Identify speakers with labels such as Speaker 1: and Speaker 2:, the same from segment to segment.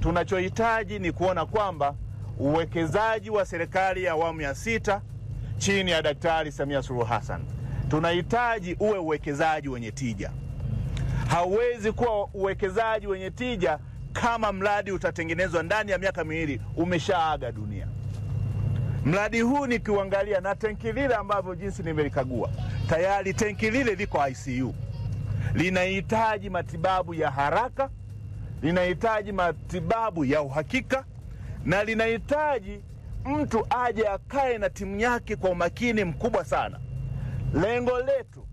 Speaker 1: tunachohitaji ni kuona kwamba uwekezaji wa serikali ya awamu ya sita chini ya Daktari Samia Suluhu Hassan tunahitaji uwe uwekezaji wenye tija. Hauwezi kuwa uwekezaji wenye tija kama mradi utatengenezwa ndani ya miaka miwili umeshaaga dunia. Mradi huu nikiuangalia na tenki lile ambavyo jinsi nimelikagua, tayari tenki lile liko ICU, linahitaji matibabu ya haraka, linahitaji matibabu ya uhakika, na linahitaji mtu aje akae na timu yake kwa umakini mkubwa sana. Lengo letu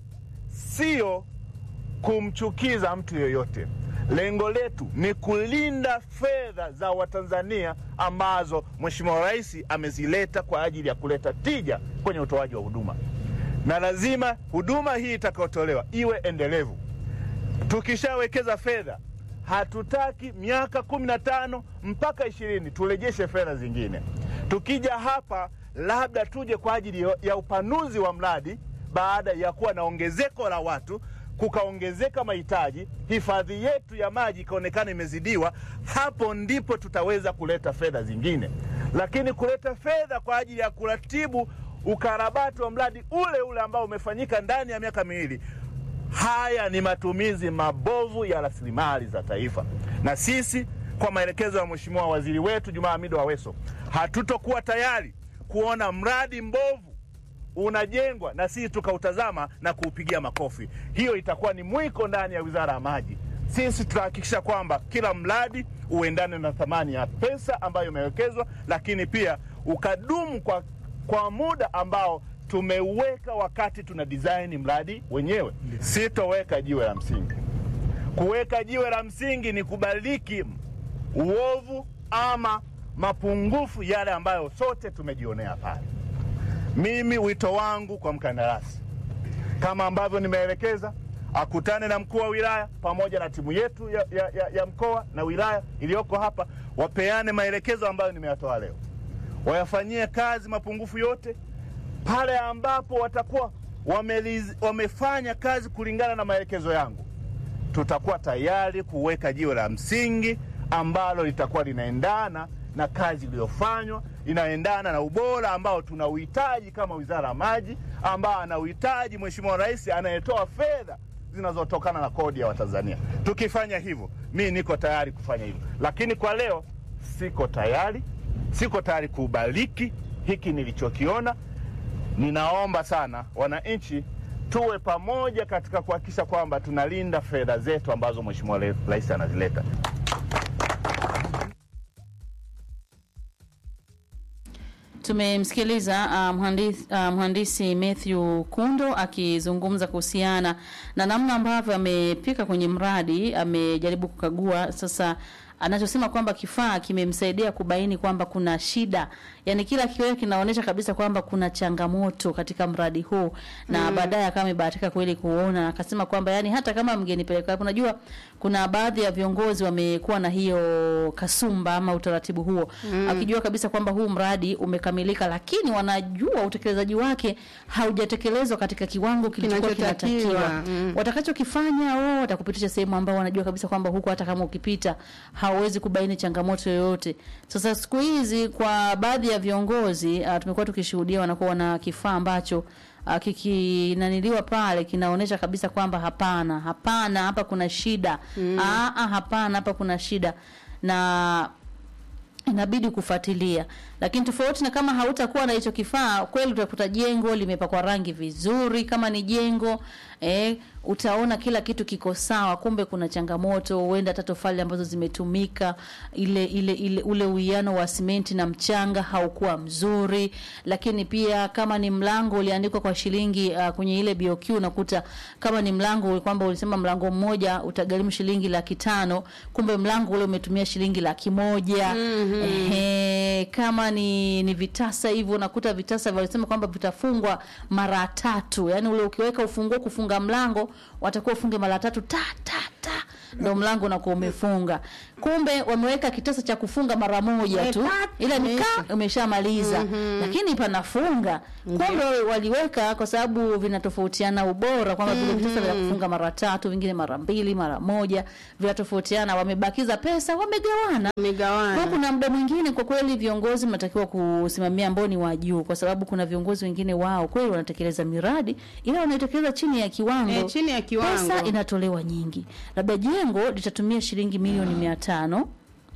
Speaker 1: sio kumchukiza mtu yoyote. Lengo letu ni kulinda fedha za Watanzania ambazo Mheshimiwa Rais amezileta kwa ajili ya kuleta tija kwenye utoaji wa huduma, na lazima huduma hii itakayotolewa iwe endelevu. Tukishawekeza fedha, hatutaki miaka kumi na tano mpaka ishirini turejeshe fedha zingine. Tukija hapa, labda tuje kwa ajili ya upanuzi wa mradi baada ya kuwa na ongezeko la watu kukaongezeka mahitaji, hifadhi yetu ya maji ikaonekana imezidiwa, hapo ndipo tutaweza kuleta fedha zingine. Lakini kuleta fedha kwa ajili ya kuratibu ukarabati wa mradi ule ule ambao umefanyika ndani ya miaka miwili, haya ni matumizi mabovu ya rasilimali za taifa. Na sisi kwa maelekezo ya Mheshimiwa Waziri wetu Jumaa Hamidu Aweso, hatutokuwa tayari kuona mradi mbovu unajengwa na sisi tukautazama na kuupigia makofi. Hiyo itakuwa ni mwiko ndani ya Wizara ya Maji. Sisi tutahakikisha kwamba kila mradi uendane na thamani ya pesa ambayo imewekezwa, lakini pia ukadumu kwa, kwa muda ambao tumeuweka wakati tuna design mradi wenyewe. Sitoweka jiwe la msingi. Kuweka jiwe la msingi ni kubaliki uovu ama mapungufu yale ambayo sote tumejionea pale. Mimi wito wangu kwa mkandarasi, kama ambavyo nimeelekeza, akutane na mkuu wa wilaya pamoja na timu yetu ya, ya, ya, ya mkoa na wilaya iliyoko hapa, wapeane maelekezo ambayo nimeyatoa leo, wayafanyie kazi mapungufu yote. Pale ambapo watakuwa wameliz, wamefanya kazi kulingana na maelekezo yangu, tutakuwa tayari kuweka jiwe la msingi ambalo litakuwa linaendana na kazi iliyofanywa inaendana na ubora ambao tunauhitaji kama Wizara ya Maji, ambao anauhitaji Mheshimiwa Rais anayetoa fedha zinazotokana na kodi ya Watanzania. Tukifanya hivyo, mi niko tayari kufanya hivyo, lakini kwa leo siko tayari, siko tayari kubariki hiki nilichokiona. Ninaomba sana wananchi tuwe pamoja katika kuhakikisha kwamba tunalinda fedha zetu ambazo Mheshimiwa Rais anazileta.
Speaker 2: Tumemsikiliza uh, mhandisi, uh, mhandisi Matthew Kundo akizungumza kuhusiana na namna ambavyo amepika kwenye mradi, amejaribu kukagua sasa anachosema kwamba kifaa kimemsaidia kubaini kwamba kuna shida, yani kila kioo kinaonyesha kabisa kwamba kuna changamoto katika mradi huu, na mm. baadaye akawa amebahatika kweli kuona, akasema kwamba yani hata kama mgenipeleka hapo, unajua kuna baadhi ya viongozi wamekuwa na hiyo kasumba ama utaratibu huo mm. akijua kabisa kwamba huu mradi umekamilika, lakini wanajua utekelezaji wake haujatekelezwa katika kiwango kilichokuwa kinatakiwa. Mm. Watakachokifanya wao watakupitisha sehemu ambao wanajua kabisa kwamba huko hata kama ukipita hauwezi kubaini changamoto yoyote. Sasa siku hizi kwa baadhi ya viongozi uh, tumekuwa tukishuhudia wanakuwa na kifaa ambacho uh, kikinaniliwa pale kinaonyesha kabisa kwamba hapana, hapana, hapa kuna shida mm. Aa, hapana, hapa kuna shida na inabidi kufuatilia, lakini tofauti na kama hautakuwa na hicho kifaa, kweli utakuta jengo limepakwa rangi vizuri, kama ni jengo eh, utaona kila kitu kiko sawa, kumbe kuna changamoto, huenda hata tofali ambazo zimetumika, ile ile ile ule uwiano wa simenti na mchanga haukuwa mzuri. Lakini pia kama ni mlango uliandikwa kwa shilingi uh, kwenye ile BOQ, unakuta kama ni mlango kwamba ulisema mlango mmoja utagharimu shilingi laki tano, kumbe mlango ule umetumia shilingi laki moja. mm-hmm. Ehe, kama ni ni vitasa hivyo, unakuta vitasa walisema kwamba vitafungwa mara tatu, yani ule ukiweka ufunguo kufunga mlango watakuwa ufunge mara tatu ta ta ta ndo mlango unakuwa umefunga. kumbe wameweka kitasa cha kufunga mara moja tu
Speaker 3: Epat,
Speaker 2: ila
Speaker 3: imeisha.
Speaker 2: nikaa umeshamaliza lakini panafunga kumbe waliweka kwa sababu vinatofautiana ubora kwamba vile vitasa vya kufunga mara tatu vingine mara mbili mara moja vinatofautiana wamebakiza pesa wamegawana kwa
Speaker 3: Umegawana.
Speaker 2: kuna muda mwingine kwa kweli viongozi mnatakiwa kusimamia ambao ni wa juu, kwa sababu kuna viongozi wengine wao kweli wanatekeleza miradi ila wanaitekeleza chini ya kiwango.
Speaker 3: Eh, chini ya kiwango.
Speaker 2: Pesa inatolewa nyingi, labda jengo litatumia shilingi milioni mia tano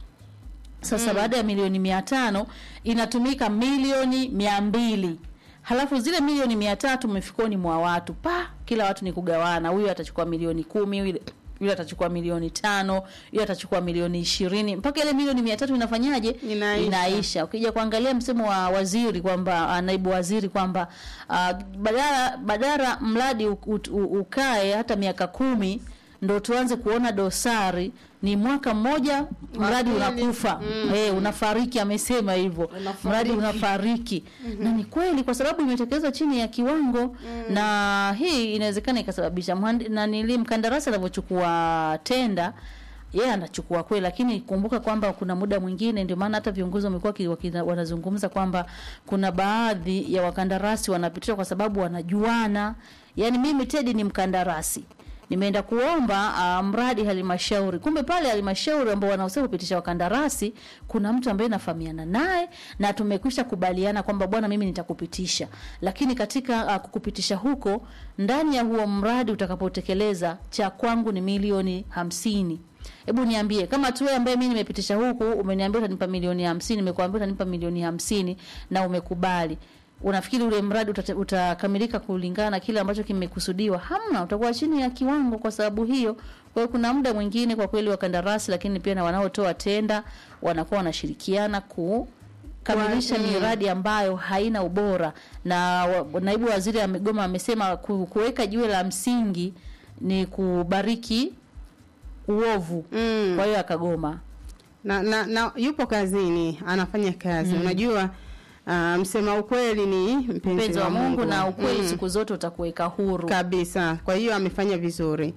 Speaker 2: sasa baada ya milioni mia tano inatumika milioni mia mbili halafu zile milioni mia tatu mifukoni mwa watu pa kila watu ni kugawana huyu atachukua milioni kumi yule yule atachukua milioni tano yule atachukua milioni ishirini mpaka ile milioni mia tatu inafanyaje
Speaker 3: Inaisha.
Speaker 2: inaisha ukija kuangalia msemo wa waziri kwamba ah, naibu waziri kwamba ah, badala badala mradi u- u- u- ukae hata miaka kumi ndo tuanze kuona dosari ni mwaka mmoja mradi
Speaker 3: pili.
Speaker 2: unakufa eh, unafariki amesema hivyo
Speaker 3: Unafariki.
Speaker 2: mradi unafariki na ni kweli kwa sababu imetekelezwa chini ya kiwango na hii inawezekana ikasababisha mhandi- na nili mkandarasi anavyochukua tenda yeye anachukua kweli, lakini kumbuka kwamba kuna muda mwingine, ndio maana hata viongozi wamekuwa ki- wakina- wanazungumza kwamba kuna baadhi ya wakandarasi wanapitishwa kwa sababu wanajuana. Yani mimi Tedi ni mkandarasi nimeenda kuomba uh, mradi halmashauri, kumbe pale halmashauri ambao wanahusika kupitisha wakandarasi, kuna mtu ambaye nafahamiana naye na tumekwisha kubaliana kwamba bwana, mimi nitakupitisha, lakini katika uh, kukupitisha huko ndani ya huo mradi utakapotekeleza, cha kwangu ni milioni hamsini. Hebu niambie kama tu wewe ambaye mimi nimepitisha huku umeniambia utanipa milioni hamsini, nimekuambia utanipa milioni hamsini na umekubali unafikiri ule mradi utate- utakamilika kulingana na kile ambacho kimekusudiwa? Hamna, utakuwa chini ya kiwango kwa sababu hiyo. Kwa hiyo kuna muda mwingine kwa kweli wakandarasi, lakini pia na wanaotoa tenda wanakuwa wanashirikiana kukamilisha
Speaker 3: Kwa- mm.
Speaker 2: miradi ambayo haina ubora, na wa, naibu waziri amegoma, amesema ku- kuweka jiwe la msingi ni kubariki uovu.
Speaker 3: Mm.
Speaker 2: Kwa hiyo akagoma.
Speaker 3: na, na, na yupo kazini anafanya kazi unajua uh, msema ukweli ni mpenzi,
Speaker 2: Mpenzi wa Mungu na ukweli
Speaker 3: Mm.
Speaker 2: siku zote utakuweka huru.
Speaker 3: kabisa kwa hiyo amefanya vizuri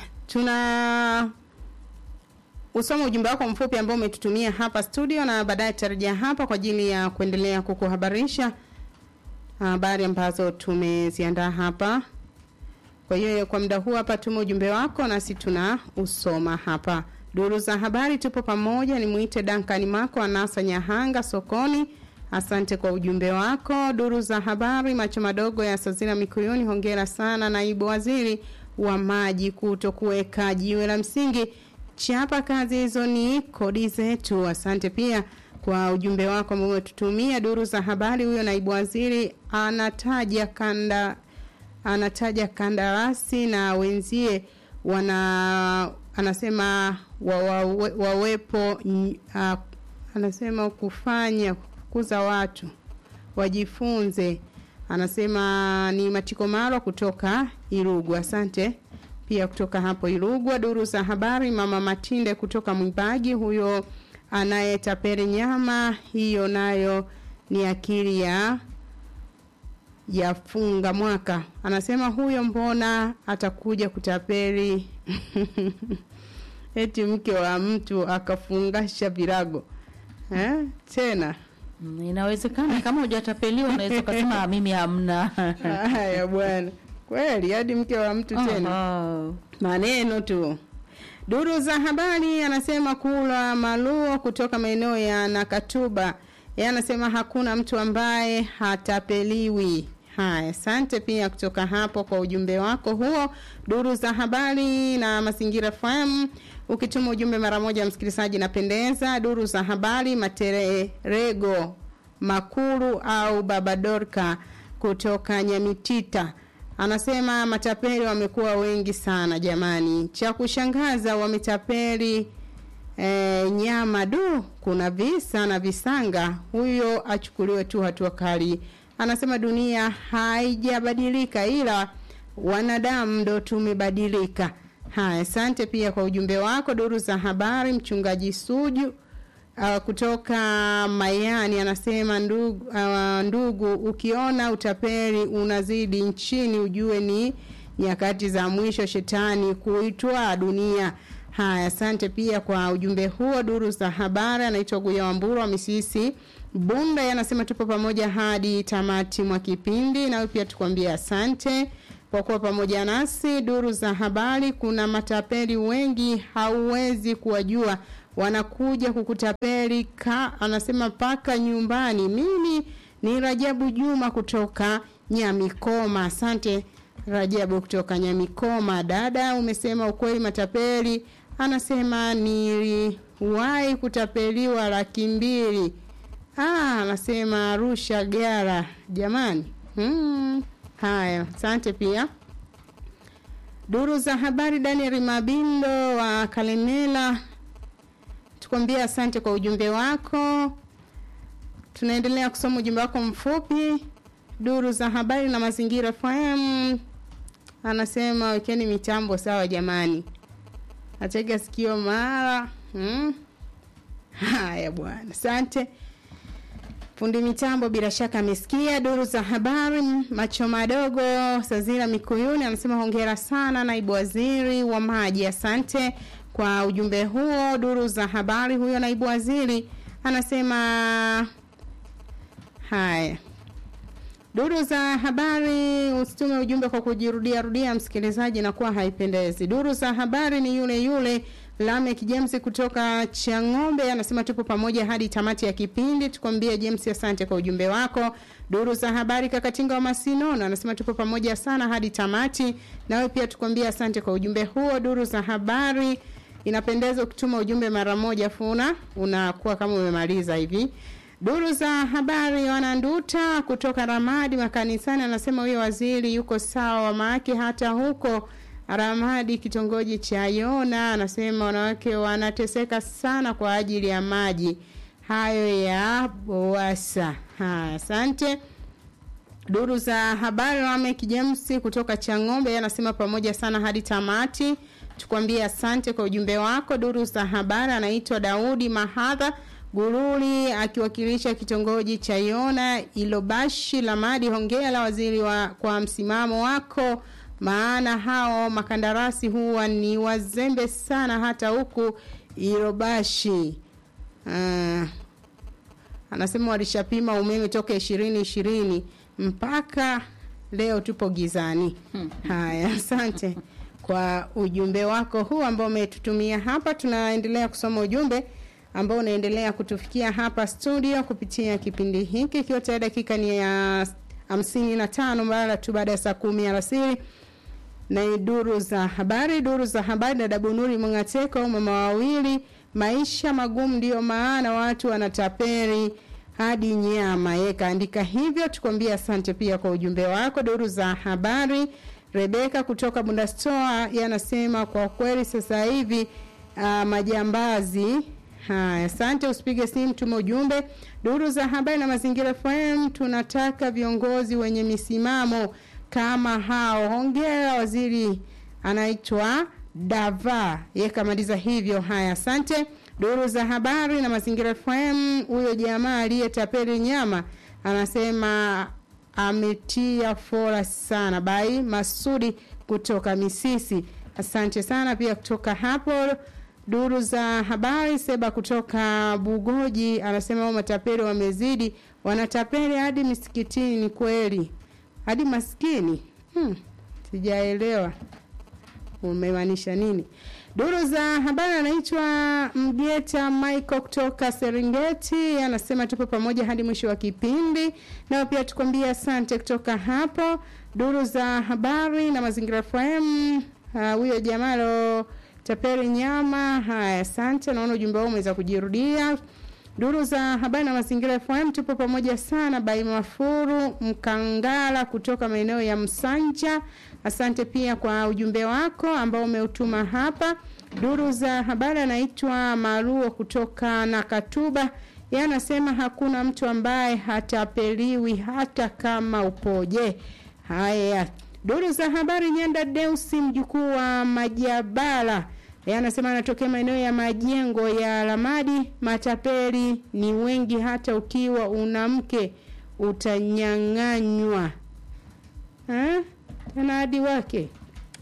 Speaker 3: tuna usoma ujumbe wako mfupi ambao umetutumia hapa studio na baadaye tutarejea hapa kwa ajili ya kuendelea kukuhabarisha habari ambazo tumeziandaa hapa kwa hiyo kwa muda huu hapa tume ujumbe wako nasi tuna usoma hapa duru za habari tupo pamoja nimwite Duncan Mako anasa Nyahanga sokoni asante kwa ujumbe wako duru za habari macho madogo ya Sazina Mikuyuni hongera sana naibu waziri wa maji kuto kuweka jiwe la msingi chapa kazi hizo ni kodi zetu asante pia kwa ujumbe wako ambao umetutumia duru za habari huyo naibu waziri anataja kanda anataja kandarasi na wenzie wana anasema wa, wa, wawepo ny- ah, anasema kufanya kukuza watu wajifunze anasema ni matiko marwa kutoka Irugu asante pia kutoka hapo Irugwa duru za habari mama Matinde kutoka Mwibagi huyo anayetaperi nyama hiyo nayo ni akili ya yafunga mwaka anasema huyo mbona atakuja kutapeli eti mke wa mtu akafungasha virago eh? tena
Speaker 2: Mm, Inawezekana kama hujatapeliwa unaweza ukasema "Ah, mimi hamna.
Speaker 3: haya bwana kweli hadi mke wa mtu tena
Speaker 2: Aha.
Speaker 3: maneno tu duru za habari anasema kula maluo kutoka maeneo ya nakatuba yeye anasema hakuna mtu ambaye hatapeliwi haya asante pia kutoka hapo kwa ujumbe wako huo duru za habari na mazingira fm ukituma ujumbe mara moja msikilizaji napendeza duru za habari matererego makuru au babadorka kutoka nyamitita anasema matapeli wamekuwa wengi sana jamani cha kushangaza wametapeli e, nyama du kuna visa na visanga huyo achukuliwe tu hatua kali anasema dunia haijabadilika ila wanadamu ndo tumebadilika haya asante pia kwa ujumbe wako duru za habari mchungaji suju uh, kutoka Mayani anasema ndugu, uh, ndugu ukiona utapeli unazidi nchini ujue ni nyakati za mwisho shetani kuitwa dunia Haya, asante pia kwa ujumbe huo. Duru za habari, anaitwa Guya Wamburu wa Misisi Bunda, yeye anasema tupo pamoja hadi tamati mwa kipindi, nawe pia tukwambia asante kwa kuwa pamoja nasi. Duru za habari, kuna matapeli wengi, hauwezi kuwajua, wanakuja kukutapeli ka, anasema paka nyumbani. Mimi ni Rajabu Juma kutoka Nyamikoma. Asante Rajabu kutoka Nyamikoma. Dada, umesema ukweli, matapeli anasema niliwahi kutapeliwa laki mbili. Ah, anasema Arusha Gara. Jamani. Hmm. Haya, asante pia. Duru za habari Daniel Mabindo wa Kalemela. Tukwambia asante kwa ujumbe wako. Tunaendelea kusoma ujumbe wako mfupi. Duru za habari na mazingira FM. Anasema wekeni mitambo sawa jamani. Atega sikio mara. Hmm. Haya bwana. Asante. Fundi mitambo bila shaka amesikia duru za habari. Macho madogo Sazira Mikuyuni anasema hongera sana naibu waziri wa maji. Asante kwa ujumbe huo. Duru za habari, huyo naibu waziri anasema haya. Duru za habari, usitume ujumbe kwa kujirudia rudia, msikilizaji, na kuwa haipendezi. Duru za habari ni yule yule Lamek James kutoka Chang'ombe anasema tupo pamoja hadi tamati ya kipindi. Tukwambie James, asante kwa ujumbe wako. Duru za habari Kakatinga wa Masinono anasema tupo pamoja sana hadi tamati. Nawe pia tukwambie asante kwa ujumbe huo. Duru za habari inapendeza ukituma ujumbe mara moja funa unakuwa kama umemaliza hivi. Duru za habari wananduta kutoka Ramadi makanisani anasema huyo waziri yuko sawa, maake hata huko Ramadi kitongoji cha Yona anasema wanawake wanateseka sana kwa ajili ya maji hayo ya Boasa. Haya, asante. Duru za habari Ramek James kutoka Chang'ombe anasema pamoja sana hadi tamati. Tukwambie asante kwa ujumbe wako. Duru za habari anaitwa Daudi Mahadha Guruli akiwakilisha kitongoji cha Yona Ilobashi Lamadi. Hongera waziri wa kwa msimamo wako maana hao makandarasi huwa ni wazembe sana hata huku Irobashi. Uh, anasema walishapima umeme toka ishirini ishirini mpaka leo tupo gizani. Haya, asante kwa ujumbe wako huu ambao umetutumia hapa. Tunaendelea kusoma ujumbe ambao unaendelea kutufikia hapa studio kupitia kipindi hiki, ikiwa tayari dakika ni ya hamsini na tano mara tu baada ya saa kumi alasiri na duru za habari. Duru za habari, dada Bunuri Mngateko, mama wawili, maisha magumu, ndiyo maana watu wanataperi hadi nyama. Yeye kaandika hivyo, tukwambia asante pia kwa ujumbe wako. Duru za habari, Rebeka kutoka Bundastoa yanasema kwa kweli sasa hivi uh, majambazi Haya, asante. Usipige simu, tuma ujumbe. Duru za habari na mazingira FM, tunataka viongozi wenye misimamo kama hao. Hongera waziri anaitwa Dava, yeye kamaliza hivyo. Haya, asante. Duru za habari na mazingira FM, huyo jamaa aliyetapeli nyama anasema ametia fora sana. Bai Masudi kutoka Misisi, asante sana pia kutoka hapo. Duru za habari Seba kutoka Bugoji anasema hao matapeli wamezidi, wanatapeli hadi misikitini. Ni kweli hadi maskini? Hmm, sijaelewa umemaanisha nini. Duru za habari anaitwa Mgeta Michael kutoka Serengeti anasema tupo pamoja hadi mwisho wa kipindi, nao pia tukwambia asante kutoka hapo. Duru za habari na mazingira FM, huyo uh, jamalo tapeli nyama. Haya, asante. Naona ujumbe wao umeweza kujirudia. Duru za habari na mazingira FM, tupo pamoja sana. Bai Mafuru Mkangala kutoka maeneo ya Msanja, asante pia kwa ujumbe wako ambao umeutuma hapa. Duru za habari anaitwa Maruo kutoka Nakatuba, yeye anasema hakuna mtu ambaye hatapeliwi hata kama upoje. Haya, duru za habari Nyanda Deusi mjukuu wa Majabala anasema anatokea maeneo ya majengo ya Lamadi. Matapeli ni wengi, hata ukiwa una mke utanyang'anywa tena hadi wake.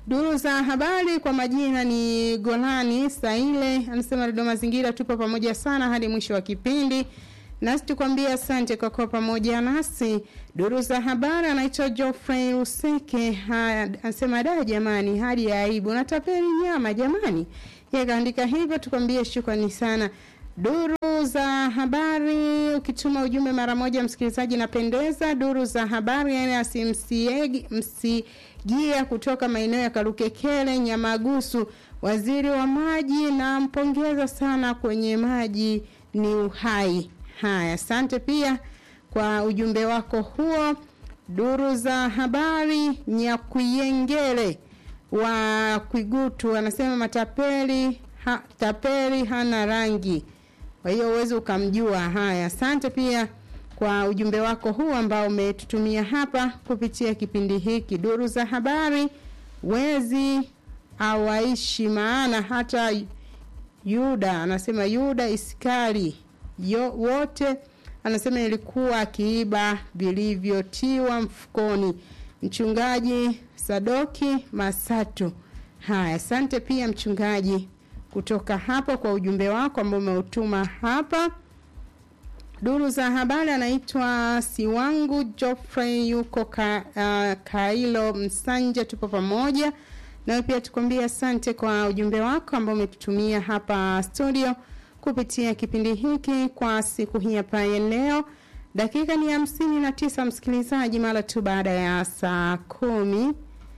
Speaker 3: Duru za habari kwa majina ni Golani Saile, anasema redio Mazingira, tupo pamoja sana hadi mwisho wa kipindi, nasi tukwambia asante kwa kuwa pamoja nasi. Duru za habari anaitwa Geoffrey Useke, haya anasema da, jamani, hadi ya aibu natapeli nyama jamani. Yeye kaandika hivyo, tukwambie shukrani sana. Duru za habari, ukituma ujumbe mara moja, msikilizaji, napendeza. Duru za habari yani msigia kutoka maeneo ya Karukekele, Nyamagusu, waziri wa maji, na mpongeza sana kwenye maji ni uhai. Haya, asante pia kwa ujumbe wako huo. Duru za habari, Nyakuyengele wa Kwigutu anasema matapeli ha, tapeli hana rangi kwa hiyo uwezi ukamjua. Haya, asante pia kwa ujumbe wako huu ambao umetutumia hapa kupitia kipindi hiki. Duru za habari, wezi awaishi, maana hata Yuda anasema Yuda Iskari yo, wote anasema ilikuwa akiiba vilivyotiwa mfukoni. Mchungaji Sadoki Masatu. Haya, asante pia mchungaji kutoka hapo kwa ujumbe wako ambao umeutuma hapa. Duru za habari anaitwa Siwangu Geoffrey yuko ka, uh, Kailo Msanja, tupo pamoja nawe pia tukwambia asante kwa ujumbe wako ambao umetutumia hapa studio kupitia kipindi hiki kwa siku hii hapa ya leo. Dakika ni hamsini na tisa msikilizaji, mara tu baada ya saa kumi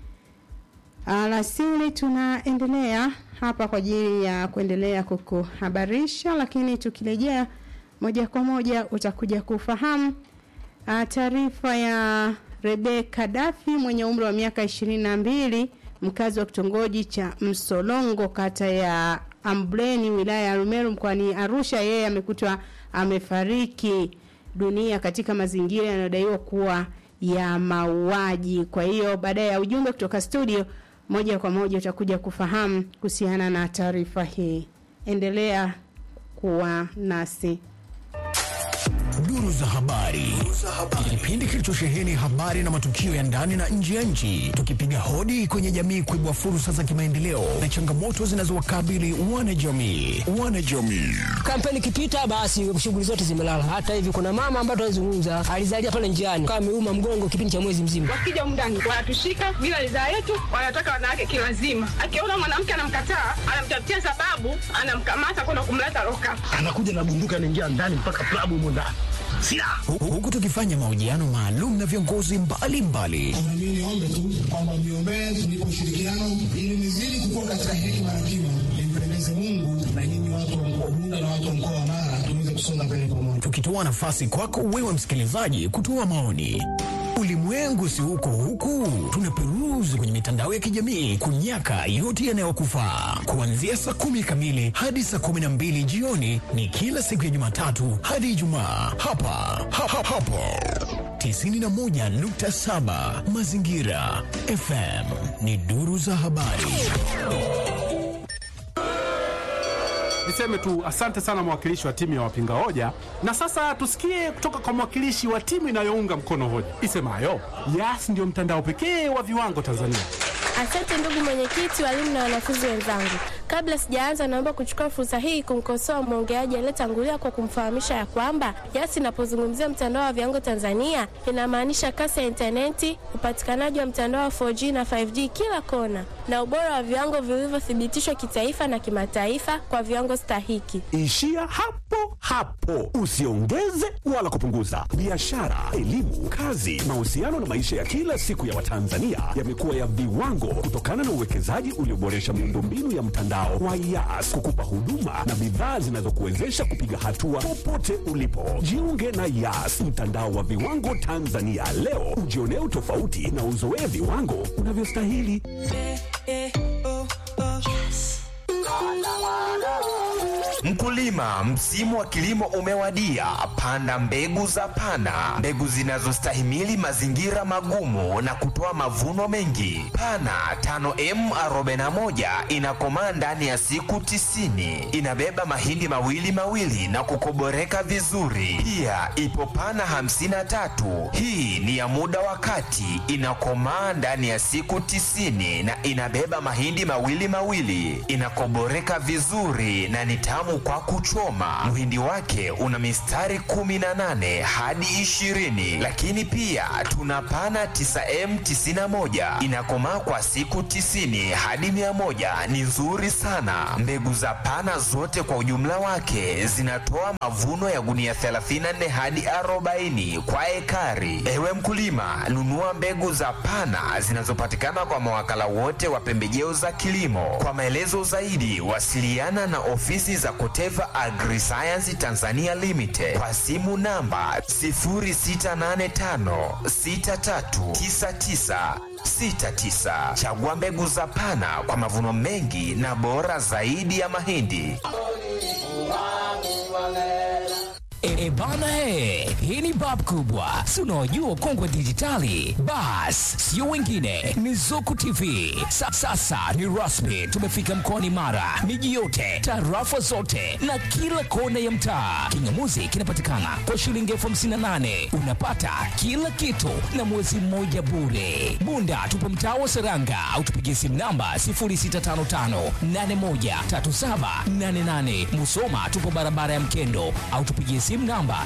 Speaker 3: alasiri tunaendelea hapa kwa ajili ya kuendelea kukuhabarisha, lakini tukirejea moja kwa moja utakuja kufahamu taarifa ya Rebeka Dafi mwenye umri wa miaka ishirini na mbili mkazi wa kitongoji cha Msolongo kata ya Ambleni wilaya ya Rumeru mkoani Arusha. Yeye amekutwa amefariki dunia katika mazingira yanayodaiwa kuwa ya mauaji. Kwa hiyo baada ya ujumbe kutoka studio moja kwa moja utakuja kufahamu kuhusiana na taarifa hii. Endelea kuwa nasi.
Speaker 4: Duru za habari, kipindi kilichosheheni habari na matukio ya ndani na nje ya nchi, tukipiga hodi kwenye jamii kuibua fursa za kimaendeleo na changamoto zinazowakabili wanajamii. Wanajamii
Speaker 5: Kampeni ikipita, basi shughuli zote zimelala. Hata hivi kuna mama ambaye tunazungumza alizalia pale njiani, kama ameuma mgongo kipindi cha mwezi mzima.
Speaker 6: Wakija mndani wanatushika bila ridhaa yetu, wanataka wanawake kilazima. Akiona mwanamke anamkataa, anamtafutia sababu, anamkamata kwenda kumleta loka.
Speaker 7: anakuja na bunduki anaingia ndani mpaka klabu humo ndani silaha
Speaker 4: Hu- huku tukifanya mahojiano maalum na viongozi mbalimbali
Speaker 8: Na mimi niombe tu kwamba mniombee tunipe ushirikiano ili nizidi kukua katika hekima na kima, nimpendeze Mungu na nyinyi watu wa mkoa Bunda na watu wa mkoa wa Mara tuweze kusonga mbele pamoja.
Speaker 4: tukitoa nafasi kwako wewe msikilizaji kutoa maoni. Ulimwengu si huko huku, tunaperuzi kwenye mitandao ya kijamii kunyaka yote yanayokufaa. Kuanzia saa kumi kamili hadi saa kumi na mbili jioni ni kila siku ya Jumatatu hadi Ijumaa hapa ha, ha, hapo 91.7 Mazingira FM ni duru za habari.
Speaker 9: Niseme tu asante sana mwakilishi wa timu ya wapinga hoja, na sasa tusikie kutoka kwa mwakilishi wa timu inayounga mkono hoja isemayo Yas ndio mtandao pekee wa viwango Tanzania.
Speaker 10: Asante ndugu mwenyekiti, walimu na wanafunzi wenzangu. Kabla sijaanza, naomba kuchukua fursa hii kumkosoa mwongeaji aliyetangulia kwa kumfahamisha ya kwamba Yas inapozungumzia mtandao wa viwango Tanzania inamaanisha kasi ya intaneti, upatikanaji wa mtandao wa 4G na 5G kila kona, na ubora wa viwango vilivyothibitishwa kitaifa na kimataifa kwa viwango stahiki.
Speaker 11: Ishia hapo hapo, usiongeze wala kupunguza. Biashara, elimu, kazi, mahusiano na maisha ya kila siku ya Watanzania yamekuwa ya viwango kutokana na uwekezaji ulioboresha miundombinu ya mtandao wa Yas kukupa huduma na bidhaa zinazokuwezesha kupiga hatua popote ulipo. Jiunge na Yas, mtandao wa viwango Tanzania leo, ujionee utofauti na uzoee viwango unavyostahili.
Speaker 12: Mkulima, msimu wa kilimo umewadia. Panda mbegu za Pana, mbegu zinazostahimili mazingira magumu na kutoa mavuno mengi. Pana 5M41 inakomaa ndani ya siku tisini. Inabeba mahindi mawili mawili na kukoboreka vizuri. Pia ipo Pana 53, hii ni ya muda wa kati, inakomaa ndani ya siku tisini na inabeba mahindi mawili mawili, inakoboreka vizuri na ni tamu kwa kuchoma. Mhindi wake una mistari 18 hadi 20, lakini pia tuna pana 9M91 inakomaa kwa siku 90 hadi 100, ni nzuri sana. Mbegu za pana zote kwa ujumla wake zinatoa mavuno ya gunia 34 hadi 40 kwa ekari. Ewe mkulima, nunua mbegu za pana zinazopatikana kwa mawakala wote wa pembejeo za kilimo. Kwa maelezo zaidi, wasiliana na ofisi za Koteva Agriscience Tanzania Limited kwa simu namba 0685639969. Chagua mbegu za Pana kwa mavuno mengi na bora zaidi ya mahindi.
Speaker 4: E, e bana he, hii ni bab kubwa, si unaojua kongwe dijitali. Bas, sio wengine, ni Zuku TV. Sa, sasa ni rasmi, tumefika mkoani Mara, miji yote, tarafa zote na kila kona ya mtaa. Kingamuzi kinapatikana kwa shilingi elfu hamsini na nane unapata kila kitu na mwezi mmoja bure. Bunda tupo mtaa wa Seranga au tupigie simu namba 0655813788. Musoma tupo barabara ya Mkendo au tupigie simu namba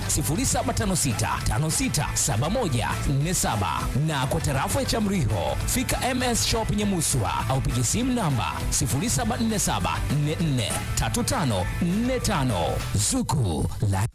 Speaker 4: 0756567147 na kwa tarafa ya Chamriho fika MS Shop Nyamuswa au pigie simu namba 0747443545 Zuku la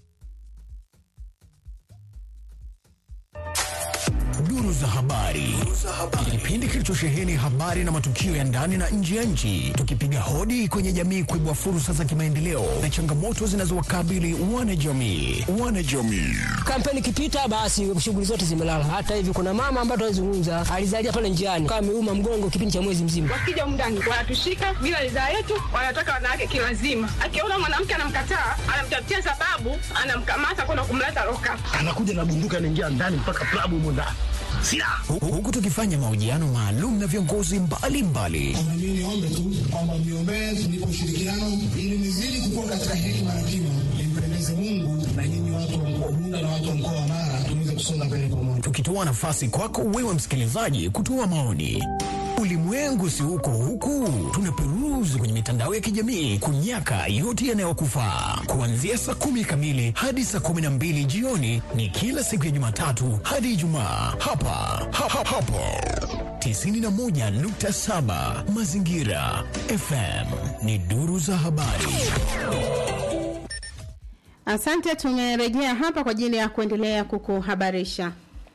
Speaker 4: Duru za habari. Kipindi kilichosheheni habari na matukio ya ndani na nje ya nchi, tukipiga hodi kwenye jamii kuibua fursa za kimaendeleo na changamoto zinazowakabili wanajamii. Wanajamii.
Speaker 5: Kampeni ikipita basi shughuli zote zimelala. Hata hivi kuna mama ambaye tunazungumza alizalia pale njiani kama ameuma mgongo kipindi cha mwezi mzima.
Speaker 6: Wakija mndani wanatushika bila ridhaa yetu, wanataka wanawake kilazima. Akiona mwanamke anamkataa, anamtafutia sababu, anamkamata kwenda kumleta loka.
Speaker 7: anakuja na bunduki anaingia ndani mpaka klabu humo ndani silaha
Speaker 4: Hu- Huku tukifanya mahojiano maalum na viongozi mbalimbali
Speaker 8: Kwamba mimi niombe tu kwamba mniombee tunipe ushirikiano ili nizidi kukua katika hekima na kima, nimpendeze Mungu na nyinyi watu wa mkoa Bunda na watu wa mkoa wa Mara tuweze kusonga mbele pamoja.
Speaker 4: tukitoa nafasi kwako wewe msikilizaji kutoa maoni. Ulimwengu si huko huku, tunaperuzi kwenye mitandao ya kijamii kunyaka yote yanayokufaa. Kuanzia saa kumi kamili hadi saa kumi na mbili jioni ni kila siku ya Jumatatu hadi Ijumaa hapa ha, ha, hapo 91.7 Mazingira FM ni duru za habari.
Speaker 3: Asante, tumerejea hapa kwa ajili ya kuendelea kukuhabarisha.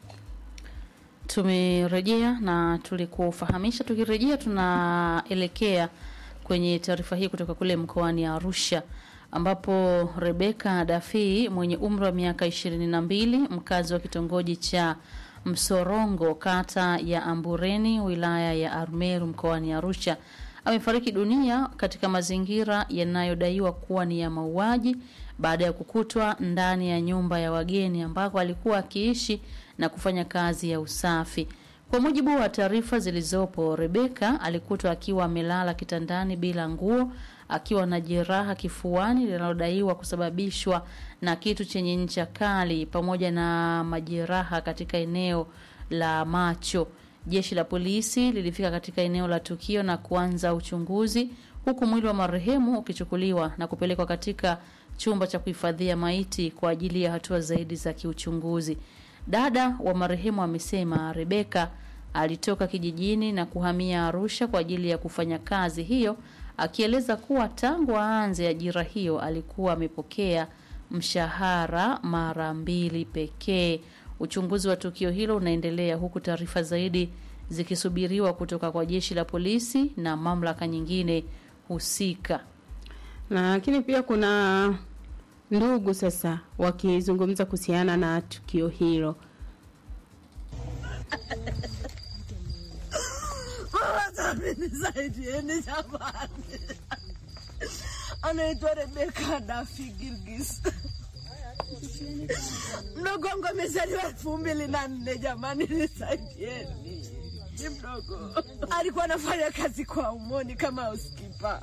Speaker 2: Tumerejea na tulikufahamisha. Tukirejea, tunaelekea kwenye taarifa hii kutoka kule mkoani Arusha ambapo Rebeka Dafi mwenye umri wa miaka ishirini na mbili mkazi wa kitongoji cha Msorongo kata ya Ambureni wilaya ya Arumeru mkoani Arusha amefariki dunia katika mazingira yanayodaiwa kuwa ni ya mauaji baada ya kukutwa ndani ya nyumba ya wageni ambako alikuwa akiishi na kufanya kazi ya usafi. Kwa mujibu wa taarifa zilizopo, Rebeka alikutwa akiwa amelala kitandani bila nguo akiwa na jeraha kifuani linalodaiwa kusababishwa na kitu chenye ncha kali pamoja na majeraha katika eneo la macho. Jeshi la polisi lilifika katika eneo la tukio na kuanza uchunguzi huku mwili wa marehemu ukichukuliwa na kupelekwa katika chumba cha kuhifadhia maiti kwa ajili ya hatua zaidi za kiuchunguzi. Dada wa marehemu amesema Rebeka alitoka kijijini na kuhamia Arusha kwa ajili ya kufanya kazi hiyo, akieleza kuwa tangu aanze ajira hiyo alikuwa amepokea mshahara mara mbili pekee. Uchunguzi wa tukio hilo unaendelea huku taarifa zaidi zikisubiriwa kutoka kwa jeshi la polisi na mamlaka nyingine husika.
Speaker 3: Lakini pia kuna ndugu sasa wakizungumza kuhusiana na tukio hilo.
Speaker 13: Mama Samia nisaidieni jamani. anaitwa Rebeka Dafi Gilgis. Mdogo wangu amezaliwa elfu mbili na nne. Jamani, nisaidieni, ni mdogo. Alikuwa anafanya kazi kwa Umoni kama housekeeper.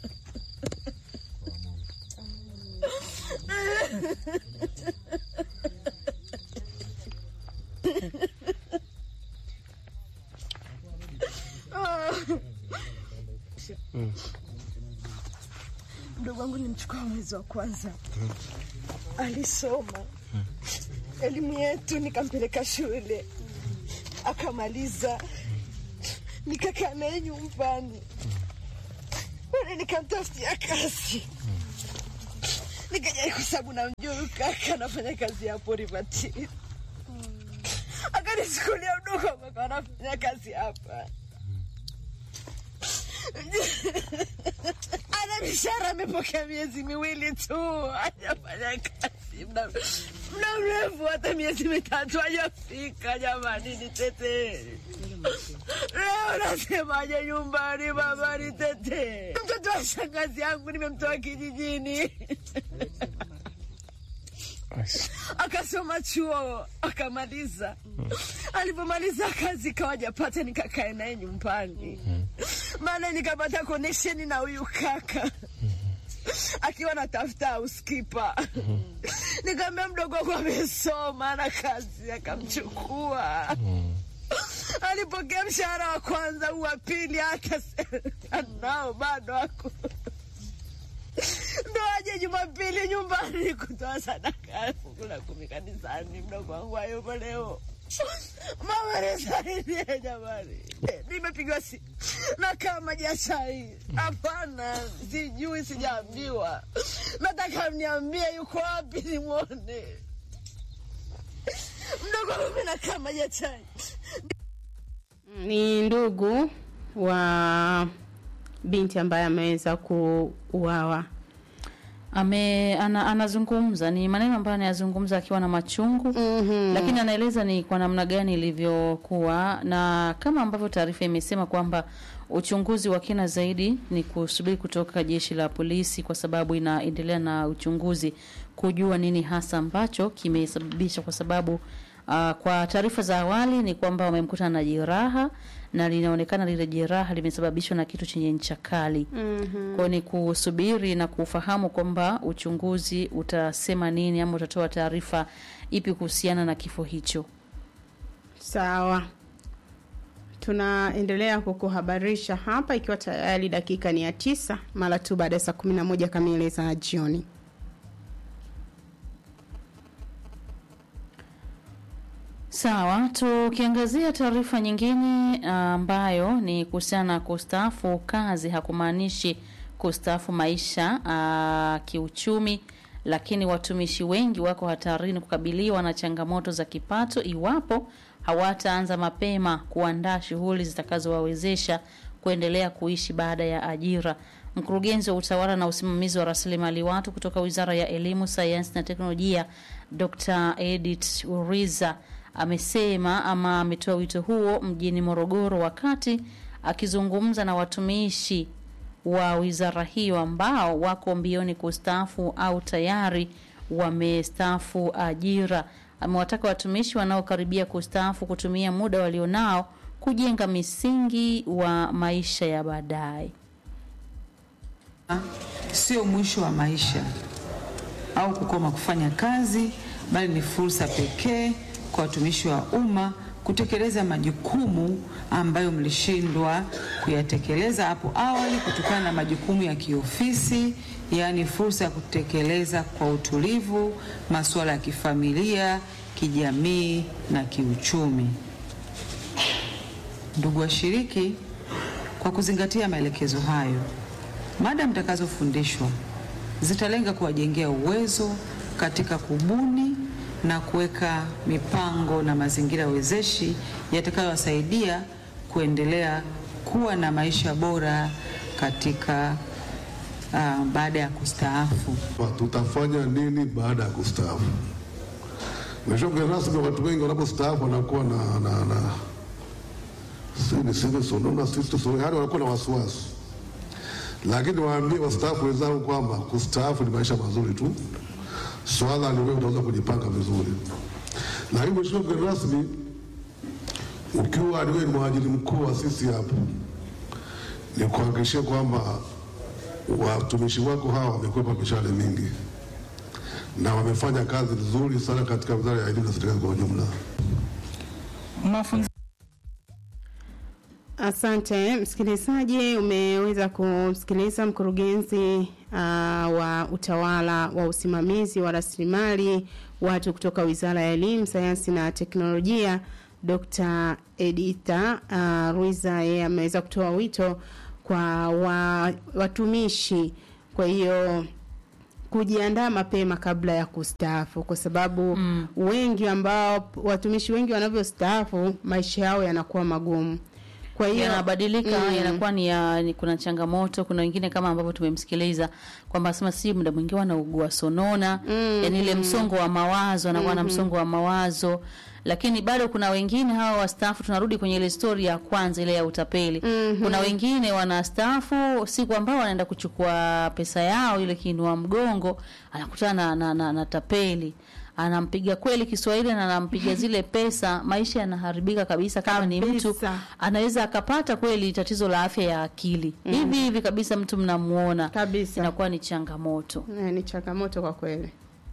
Speaker 13: Mdogo wangu nilimchukua mwezi wa kwanza, alisoma elimu yetu, nikampeleka shule akamaliza, nikakaa naye nyumbani, bado nikamtafutia kazi, nikaja kwa sababu namjua huyu kaka anafanya kazi hapo Rivatini, akanichukulia mdogo wangu akawa anafanya kazi hapa ana mishahara amepokea miezi miwili tu, hajafanya kazi muda muda mrefu, hata miezi mitatu hajafika. Jamani, nitetee leo, nasemaje nyumbani? Baba, nitetee. Mtoto wa shangazi yangu nimemtoa kijijini akasoma chuo akamaliza. Alipomaliza kazi kawajapata, nikakae naye nyumbani, maana nikapata connection na huyu kaka akiwa natafuta housekeeper. Nikamwambia mdogo wangu amesoma na kazi, akamchukua. Alipokea mshahara wa kwanza, huu wa pili hata nao bado ako ndo aje Jumapili nyumbani kutoa sadaka fungu la kumi kanisani. Mdogo wangu hayupo leo, mama nisaidie jamani. Eh, Nimepigwa si na kama jachai, hapana, sijui, sijaambiwa. Nataka mniambie yuko wapi nimwone mdogo wangu. Mimi nakaa majachai
Speaker 3: ni ndugu wa binti ambaye ameweza kuuawa
Speaker 2: ame ana, anazungumza ni maneno ambayo anayazungumza akiwa na machungu mm-hmm. lakini anaeleza ni kwa namna gani ilivyokuwa na kama ambavyo taarifa imesema kwamba uchunguzi wa kina zaidi ni kusubiri kutoka jeshi la polisi kwa sababu inaendelea na uchunguzi kujua nini hasa ambacho kimesababisha kwa sababu Uh, kwa taarifa za awali ni kwamba wamemkuta na jeraha na linaonekana lile jeraha limesababishwa na kitu chenye ncha kali.
Speaker 3: Mhm.
Speaker 2: Kwa ni kusubiri na kufahamu kwamba uchunguzi utasema nini ama utatoa taarifa ipi kuhusiana na kifo hicho.
Speaker 3: Sawa, tunaendelea kukuhabarisha hapa ikiwa tayari dakika ni ya tisa mara tu baada ya saa kumi na moja kamili za jioni.
Speaker 2: Sawa, tukiangazia taarifa nyingine ambayo ni kuhusiana na kustaafu kazi, hakumaanishi kustaafu maisha aa, kiuchumi, lakini watumishi wengi wako hatarini kukabiliwa na changamoto za kipato iwapo hawataanza mapema kuandaa shughuli zitakazowawezesha kuendelea kuishi baada ya ajira. Mkurugenzi wa utawala na usimamizi wa rasilimali watu kutoka Wizara ya Elimu, Sayansi na Teknolojia, Dr. Edith Uriza amesema ama ametoa wito huo mjini Morogoro wakati akizungumza na watumishi wa wizara hiyo ambao wako mbioni kustaafu au tayari wamestaafu ajira. Amewataka watumishi wanaokaribia kustaafu kutumia muda walionao kujenga misingi wa maisha ya baadaye.
Speaker 14: sio mwisho wa maisha au kukoma kufanya kazi, bali ni fursa pekee kwa watumishi wa umma kutekeleza majukumu ambayo mlishindwa kuyatekeleza hapo awali kutokana na majukumu ya kiofisi, yaani fursa ya kutekeleza kwa utulivu masuala ya kifamilia, kijamii na kiuchumi. Ndugu washiriki, kwa kuzingatia maelekezo hayo, mada mtakazofundishwa zitalenga kuwajengea uwezo katika kubuni na kuweka mipango na mazingira wezeshi yatakayowasaidia kuendelea kuwa na maisha bora katika uh, baada ya kustaafu.
Speaker 15: Tutafanya nini baada ya kustaafu? Mheshimiwa mgeni rasmi, watu wengi wanapostaafu wanakuwa na, na, na si niseme sonona, si tuseme, yaani wanakuwa na wasiwasi. lakini waambie wastaafu wenzangu kwamba kustaafu ni maisha mazuri tu, swala ni wewe utaweza kujipanga vizuri. Lakini mheshimiwa mgeni rasmi, ukiwa ni wewe ni mwajiri mkuu wa sisi hapa, ni kuhakikishia kwamba watumishi wako hawa wamekwepa mishahara mingi na wamefanya kazi nzuri sana katika wizara ya elimu na serikali kwa ujumla.
Speaker 3: mafunzo Asante msikilizaji, umeweza kumsikiliza mkurugenzi uh, wa utawala wa usimamizi wa rasilimali watu kutoka Wizara ya Elimu, Sayansi na Teknolojia, Dr. Editha uh, Ruiza. Yeye ameweza kutoa wito kwa wa, watumishi, kwa hiyo kujiandaa mapema kabla ya kustaafu, kwa sababu mm. wengi ambao watumishi wengi wanavyostaafu maisha yao yanakuwa magumu kwa hiyo
Speaker 2: yanabadilika
Speaker 3: mm.
Speaker 2: yanakuwa ni, ya, ni kuna changamoto kuna wengine kama ambavyo tumemsikiliza kwamba sema si muda mwingine wanaugua sonona
Speaker 3: Mm.
Speaker 2: yani ile msongo wa mawazo anakuwa na
Speaker 3: Mhm.
Speaker 2: msongo wa mawazo lakini bado kuna wengine hawa wastaafu tunarudi kwenye ile stori ya kwanza ile ya utapeli
Speaker 3: Mhm.
Speaker 2: kuna wengine wanastaafu siku ambao wanaenda kuchukua pesa yao ile kiinua mgongo anakutana na, na, na, na tapeli anampiga kweli Kiswahili na anampiga zile pesa, maisha yanaharibika kabisa. Kama ni mtu anaweza akapata kweli tatizo la afya ya akili
Speaker 3: Mm.
Speaker 2: hivi hivi kabisa, mtu mnamuona
Speaker 3: kabisa,
Speaker 2: inakuwa ni changamoto.
Speaker 3: Eh, ni changamoto kwa kweli.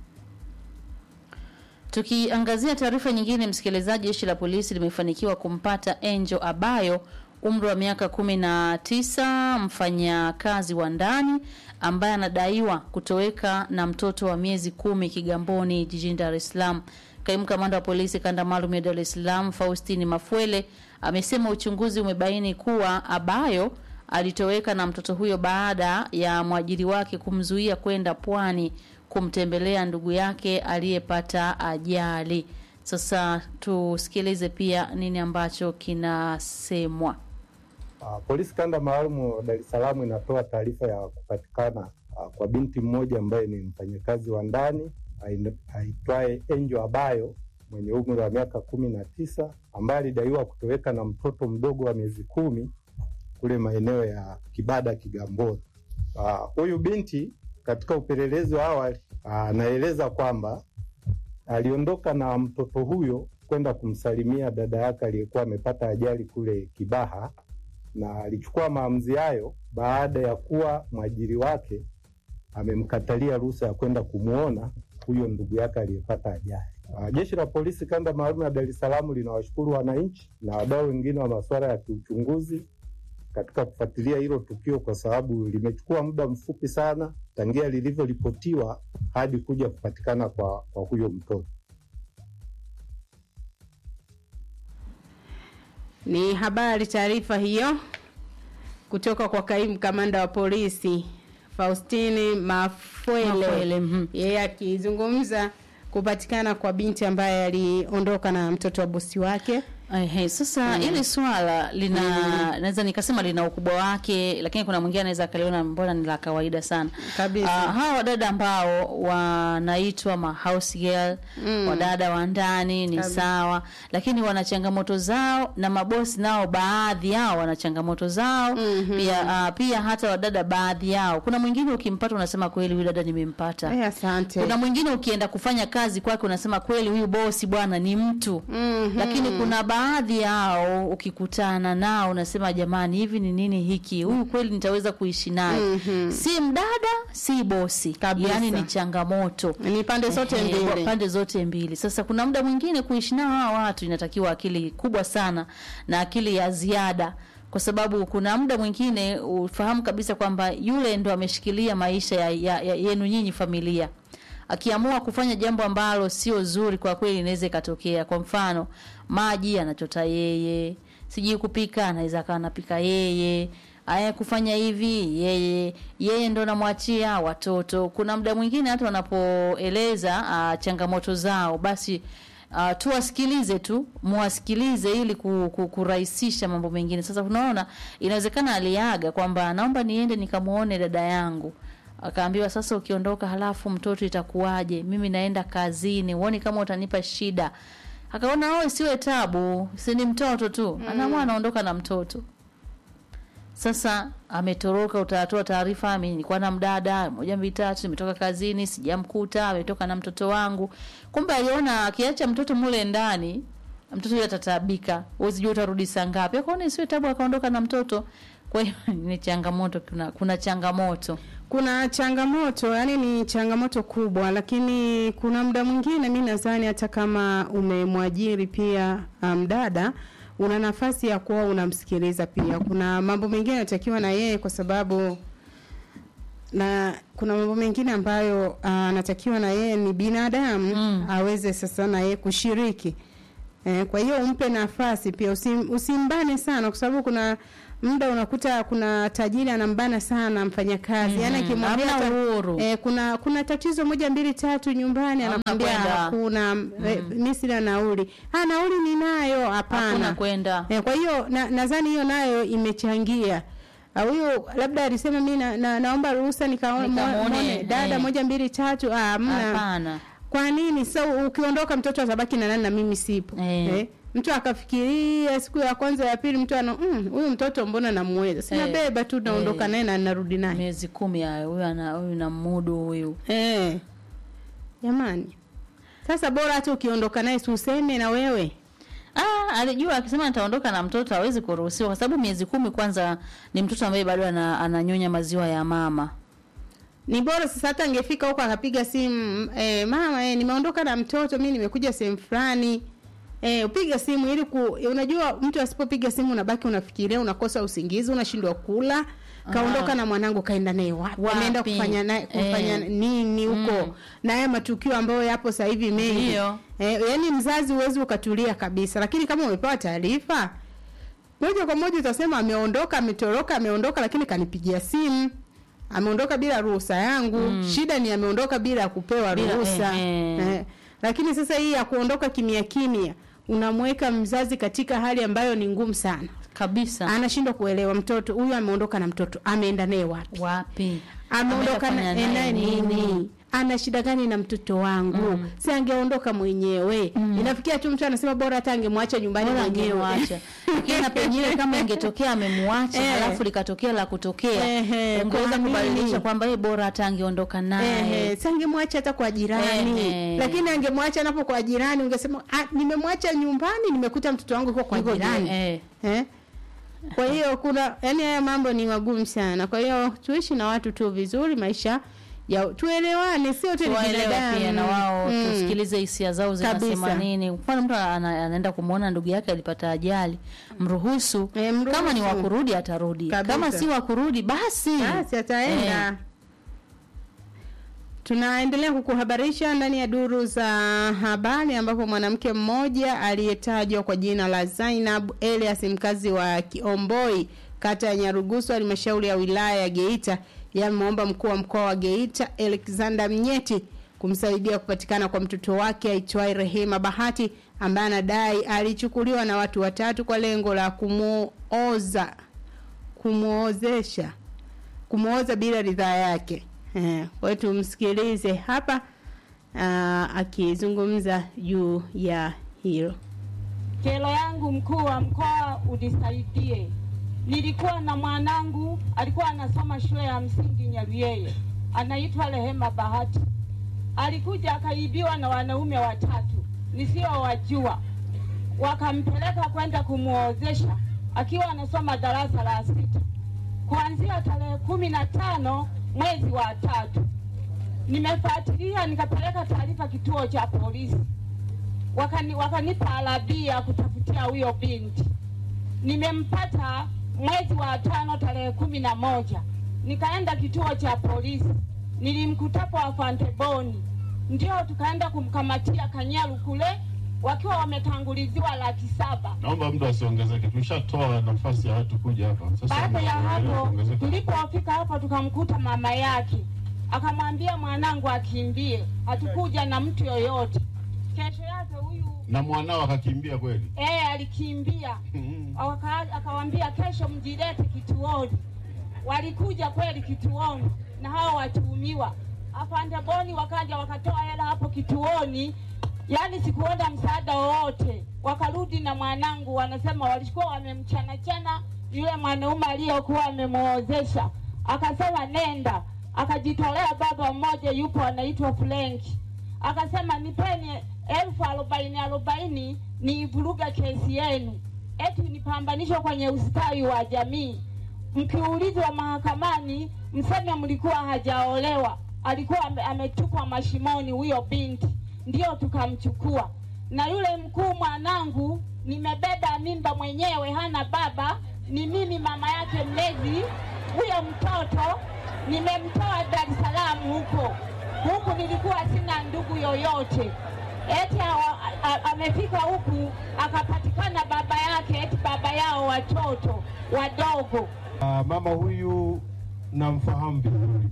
Speaker 2: Tukiangazia taarifa nyingine, msikilizaji, jeshi la polisi limefanikiwa kumpata Angel Abayo umri wa miaka kumi na tisa, mfanyakazi wa ndani ambaye anadaiwa kutoweka na mtoto wa miezi kumi Kigamboni jijini Dar es Salaam. Kaimu kamanda wa polisi kanda maalum ya Dar es Salaam Faustini Mafwele amesema uchunguzi umebaini kuwa Abayo alitoweka na mtoto huyo baada ya mwajiri wake kumzuia kwenda pwani kumtembelea ndugu yake aliyepata ajali. Sasa tusikilize pia nini ambacho kinasemwa.
Speaker 16: Uh, polisi kanda maalum Dar es Salaam inatoa taarifa ya kupatikana uh, kwa binti mmoja ambaye ni mfanyakazi wa ndani ain- aitwaye Angel Abayo mwenye umri wa miaka kumi na tisa ambaye alidaiwa kutoweka na mtoto mdogo wa miezi kumi kule maeneo ya Kibada Kigamboni. Uh, Huyu binti katika upelelezi wa awali uh, anaeleza kwamba aliondoka na mtoto huyo kwenda kumsalimia dada yake aliyekuwa amepata ajali kule Kibaha na alichukua maamuzi hayo baada ya kuwa mwajiri wake amemkatalia ruhusa ya kwenda kumwona huyo ndugu yake aliyepata ajali. Uh, Jeshi la polisi kanda maalum ya Dar es Salaam linawashukuru wananchi na wadau wengine wa masuala ya kiuchunguzi katika kufuatilia hilo tukio, kwa sababu limechukua muda mfupi sana tangia lilivyoripotiwa hadi kuja kupatikana kwa, kwa huyo mtoto.
Speaker 3: Ni habari taarifa hiyo kutoka kwa kaimu kamanda wa polisi Faustini Mafwele,
Speaker 2: Mafwele,
Speaker 3: yeye akizungumza kupatikana kwa binti ambaye aliondoka na mtoto wa bosi wake.
Speaker 2: Ehe, sasa
Speaker 3: Mm.
Speaker 2: hili swala lina
Speaker 3: Mm.
Speaker 2: naweza nikasema lina ukubwa wake, lakini kuna mwingine anaweza akaliona mbona ni la kawaida sana
Speaker 3: kabisa.
Speaker 2: Uh, hawa wadada ambao wanaitwa ma house girl
Speaker 3: Mm.
Speaker 2: wadada wa ndani ni
Speaker 3: Kabisa.
Speaker 2: sawa, lakini wana changamoto zao, na mabosi nao baadhi yao wana changamoto zao pia. Uh, pia hata wadada baadhi yao, kuna mwingine ukimpata unasema kweli huyu dada nimempata.
Speaker 3: Eh, asante.
Speaker 2: Kuna mwingine ukienda kufanya kazi kwake unasema kweli huyu bosi bwana ni mtu
Speaker 3: Mhm.
Speaker 2: lakini kuna baadhi yao ukikutana nao unasema jamani, hivi ni nini hiki? Huyu kweli nitaweza kuishi naye?
Speaker 3: Mhm.
Speaker 2: Si mdada, si bosi,
Speaker 3: Kabisa.
Speaker 2: yaani ni changamoto,
Speaker 3: ni pande zote
Speaker 2: Ehe,
Speaker 3: mbili.
Speaker 2: kwa pande zote mbili. Sasa kuna muda mwingine kuishi nao hawa watu inatakiwa akili kubwa sana na akili ya ziada kwa sababu kuna muda mwingine ufahamu kabisa kwamba yule ndo ameshikilia maisha ya, ya, ya yenu nyinyi familia akiamua kufanya jambo ambalo sio zuri, kwa kweli inaweza ikatokea. Kwa mfano, maji anachota yeye, sijui kupika anaweza akawa anapika yeye, aya kufanya hivi yeye, yeye ndo namwachia watoto. Kuna muda mwingine hata wanapoeleza ah, changamoto zao, basi Uh, tuwasikilize tu, muwasikilize ili ku, ku, kurahisisha mambo mengine. Sasa unaona, inawezekana aliaga kwamba naomba niende nikamuone dada yangu akaambiwa sasa, ukiondoka halafu mtoto itakuwaje? Mimi naenda kazini, uone kama utanipa shida. Akaona oe, siwe tabu, si ni mtoto tu. Anaamua anaondoka na mtoto. Sasa ametoroka, utatoa taarifa, mimi nilikuwa na mdada moja mbili tatu, nimetoka kazini, sijamkuta, ametoka na mtoto wangu. Kumbe aliona akiacha mtoto mule ndani, mtoto yule atataabika, huwezi jua utarudi saa ngapi. Akaona isiwe tabu, akaondoka na mtoto. Kwa hiyo ni changamoto, kuna, kuna changamoto
Speaker 3: kuna changamoto yani ni changamoto kubwa lakini kuna muda mwingine mi nadhani hata kama umemwajiri pia mdada um, una nafasi ya kuwa unamsikiliza pia kuna mambo mengine yanatakiwa na yeye kwa sababu na kuna mambo mengine ambayo anatakiwa uh, na yeye ni binadamu mm. aweze sasa na yeye kushiriki eh, kwa hiyo umpe nafasi pia usim, usimbane sana kwa sababu kuna muda unakuta kuna tajiri anambana sana mfanyakazi mm, yani akimwambia eh, kuna kuna tatizo moja mbili tatu nyumbani anakwambia hakuna mm. eh, mimi sina nauli ah nauli ninayo hapana
Speaker 2: kwenda
Speaker 3: eh, kwa hiyo nadhani na hiyo nayo imechangia huyu labda alisema mi na, na, naomba ruhusa nikaone dada eh. moja mbili tatu ah hamna kwa nini so ukiondoka mtoto atabaki na nani na mimi sipo eh. Eh? mtu akafikiria siku ya kwanza ya pili mtu ana huyu mm, mtoto mbona namweza sina hey, beba tu naondoka hey, naye na narudi naye
Speaker 2: miezi kumi hayo huyu ana huyu na mudu huyu
Speaker 3: hey. jamani sasa bora hata ukiondoka naye si useme na wewe
Speaker 2: Ah, alijua akisema nitaondoka na mtoto hawezi kuruhusiwa kwa sababu miezi kumi kwanza ni mtoto ambaye bado ana, ananyonya maziwa ya mama
Speaker 3: ni bora sasa hata angefika huko akapiga simu eh, mama eh, nimeondoka na mtoto mi nimekuja sehemu fulani Eh, upiga simu ili ku, unajua mtu asipopiga simu unabaki unafikiria unakosa usingizi unashindwa kula kaondoka na mwanangu kaenda naye wapi ameenda kufanya naye kufanya eh, nini huko mm. na haya matukio ambayo yapo sasa hivi mengi eh, yani mzazi huwezi ukatulia kabisa lakini kama umepewa taarifa moja kwa moja utasema ameondoka ametoroka ameondoka lakini kanipigia simu ameondoka bila ruhusa yangu mm. shida ni ameondoka bila kupewa ruhusa eh, eh. eh. lakini sasa hii ya kuondoka kimya kimya unamweka mzazi katika hali ambayo ni ngumu sana
Speaker 2: kabisa
Speaker 3: anashindwa kuelewa mtoto huyu ameondoka na mtoto ameenda naye wapi
Speaker 2: wapi
Speaker 3: ameondoka naye nini ana shida gani na mtoto wangu mm. si angeondoka mwenyewe mm. inafikia tu mtu anasema bora hata angemwacha nyumbani mwenyewe
Speaker 2: lakini na pengine kama ingetokea amemwacha eh. halafu likatokea la kutokea eh, ungeweza kubadilisha kwamba yeye bora hata angeondoka naye
Speaker 3: eh, si angemwacha hata kwa jirani eh. lakini angemwacha napo kwa jirani ungesema ah, nimemwacha nyumbani nimekuta mtoto wangu yuko kwa jirani eh. Eh? kwa hiyo kuna yani haya mambo ni magumu sana kwa hiyo tuishi na watu tu vizuri maisha ya tuelewane sio tu
Speaker 2: binadamu pia na wao mm. tusikilize hisia zao zinasema nini mfano mtu ana, anaenda kumwona ndugu yake alipata ajali mruhusu,
Speaker 3: e, mruhusu.
Speaker 2: kama ni wakurudi atarudi
Speaker 3: Kabisa.
Speaker 2: kama si wakurudi basi
Speaker 3: basi ataenda eh. Tunaendelea kukuhabarisha ndani ya duru za habari ambapo mwanamke mmoja aliyetajwa kwa jina la Zainab Elias mkazi wa Kiomboi kata ya Nyarugusu halmashauri ya wilaya ya Geita yameomba mkuu wa mkoa wa Geita Alexander Mnyeti kumsaidia kupatikana kwa mtoto wake aitwaye Rehema Bahati ambaye anadai alichukuliwa na watu watatu kwa lengo la kumuoza kumuozesha kumuoza bila ridhaa yake. Eh, kwa hiyo tumsikilize hapa uh, akizungumza juu ya hilo.
Speaker 17: Kero yangu mkuu wa mkoa unisaidie. Nilikuwa na mwanangu alikuwa anasoma shule ya msingi Nyaruyeye, anaitwa Rehema Bahati. Alikuja akaibiwa na wanaume watatu nisiowajua, wakampeleka kwenda kumuozesha akiwa anasoma darasa la sita, kuanzia tarehe kumi na tano mwezi wa tatu. Nimefuatilia nikapeleka taarifa kituo cha polisi, wakani, wakanipa alabia kutafutia huyo binti. Nimempata mwezi wa tano tarehe kumi na moja nikaenda kituo cha polisi, nilimkutapo afande Boni, ndio tukaenda kumkamatia Kanyaru kule wakiwa wametanguliziwa laki saba.
Speaker 18: Naomba mtu asiongezeke, tulishatoa nafasi ya watu kuja hapa. Sasa
Speaker 17: Baada ya
Speaker 18: mnaendelea
Speaker 17: hapo,
Speaker 18: kuongezeka.
Speaker 17: tulipofika hapo tukamkuta mama yake, akamwambia mwanangu akimbie, hatukuja na mtu yoyote. Kesho yake huyu
Speaker 18: na mwanao akakimbia kweli.
Speaker 17: eh, alikimbia Waka- akawambia kesho mjilete kituoni. Walikuja kweli kituoni na hao watuhumiwa. Afande Boni wakaja wakatoa hela hapo kituoni, yaani sikuona msaada wowote. Wakarudi na mwanangu, wanasema walikuwa wamemchana chana yule mwanaume aliyokuwa amemwozesha, akasema nenda. Akajitolea baba mmoja yupo anaitwa Frenki, akasema nipeni elfu arobaini arobaini niivuruga kesi yenu, eti nipambanishwe kwenye ustawi wa jamii. Mkiulizwa mahakamani, mseme mlikuwa hajaolewa, alikuwa ame- ametupwa mashimoni huyo binti, ndio tukamchukua. Na yule mkuu mwanangu, nimebeba mimba mwenyewe, hana baba, ni mimi mama yake mlezi. Huyo mtoto nimemtoa Dar es Salaam huko huku, nilikuwa sina ndugu yoyote eti awa- a- a- amefika huku akapatikana baba yake, eti baba yao watoto wadogo.
Speaker 19: Ah, mama huyu namfahamu vizuri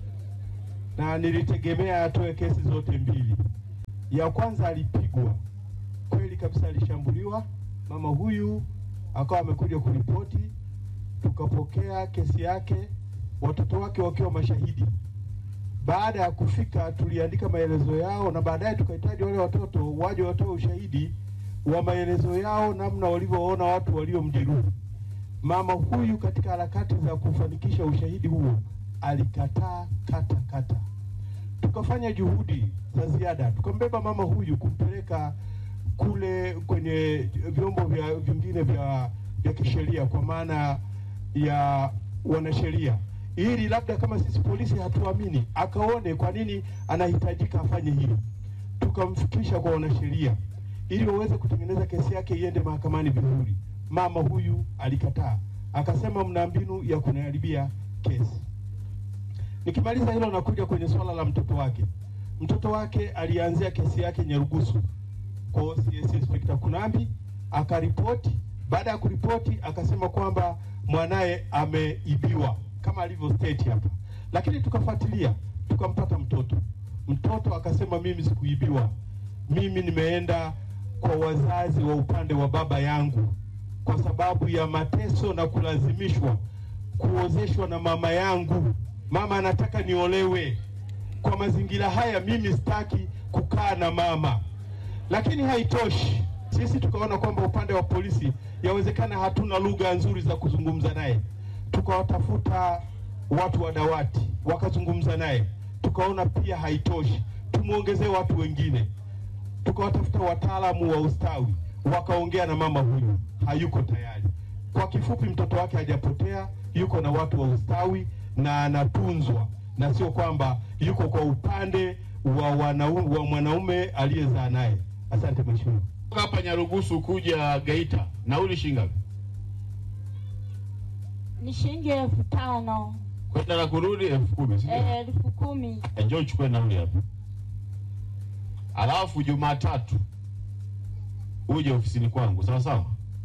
Speaker 19: na nilitegemea atoe kesi zote mbili. Ya kwanza alipigwa kweli kabisa, alishambuliwa. Mama huyu akawa amekuja kuripoti, tukapokea kesi yake, watoto wake wakiwa mashahidi. Baada ya kufika, tuliandika maelezo yao na baadaye tukahitaji wale watoto waje watoe ushahidi wa maelezo yao, namna walivyoona watu waliomjeruhi. Mama huyu katika harakati za kufanikisha ushahidi huo alikataa kata kata. Tukafanya juhudi za ziada, tukambeba mama huyu kumpeleka kule kwenye vyombo vya vingine vya, vya kisheria kwa maana ya wanasheria, ili labda kama sisi polisi hatuamini, akaone kwa nini anahitajika afanye hili. Tukamfikisha kwa wanasheria ili waweze kutengeneza kesi yake iende mahakamani vizuri. Mama huyu alikataa, akasema mna mbinu ya kuniharibia kesi. Nikimaliza hilo, nakuja kwenye swala la mtoto wake. Mtoto wake alianzia kesi yake Nyarugusu kwa CS Inspector Kunambi, akaripoti. Baada ya kuripoti, akasema kwamba mwanaye ameibiwa kama alivyo state hapa, lakini tukafuatilia, tukampata mtoto. Mtoto akasema mimi sikuibiwa, mimi nimeenda kwa wazazi wa upande wa baba yangu kwa sababu ya mateso na kulazimishwa kuozeshwa na mama yangu. Mama anataka niolewe. Kwa mazingira haya, mimi sitaki kukaa na mama. Lakini haitoshi, sisi tukaona kwamba upande wa polisi yawezekana hatuna lugha nzuri za kuzungumza naye, tukawatafuta watu wa dawati wakazungumza naye, tukaona pia haitoshi, tumwongezee watu wengine tukawatafuta wataalamu wa ustawi wakaongea na mama huyu, hayuko tayari. Kwa kifupi, mtoto wake hajapotea, yuko na watu wa ustawi na anatunzwa, na sio kwamba yuko kwa upande wa wanaume, wa mwanaume aliyezaa naye. Asante mheshimiwa.
Speaker 18: hapa Nyarugusu kuja Geita, nauli shilingi ngapi?
Speaker 17: Ni shilingi elfu tano
Speaker 18: Kwenda na kurudi elfu kumi, si ndio?
Speaker 17: eh, elfu kumi
Speaker 18: Eh, Njoo uchukue nauli hapa, alafu Jumatatu uje ofisini kwangu, sawa sawa?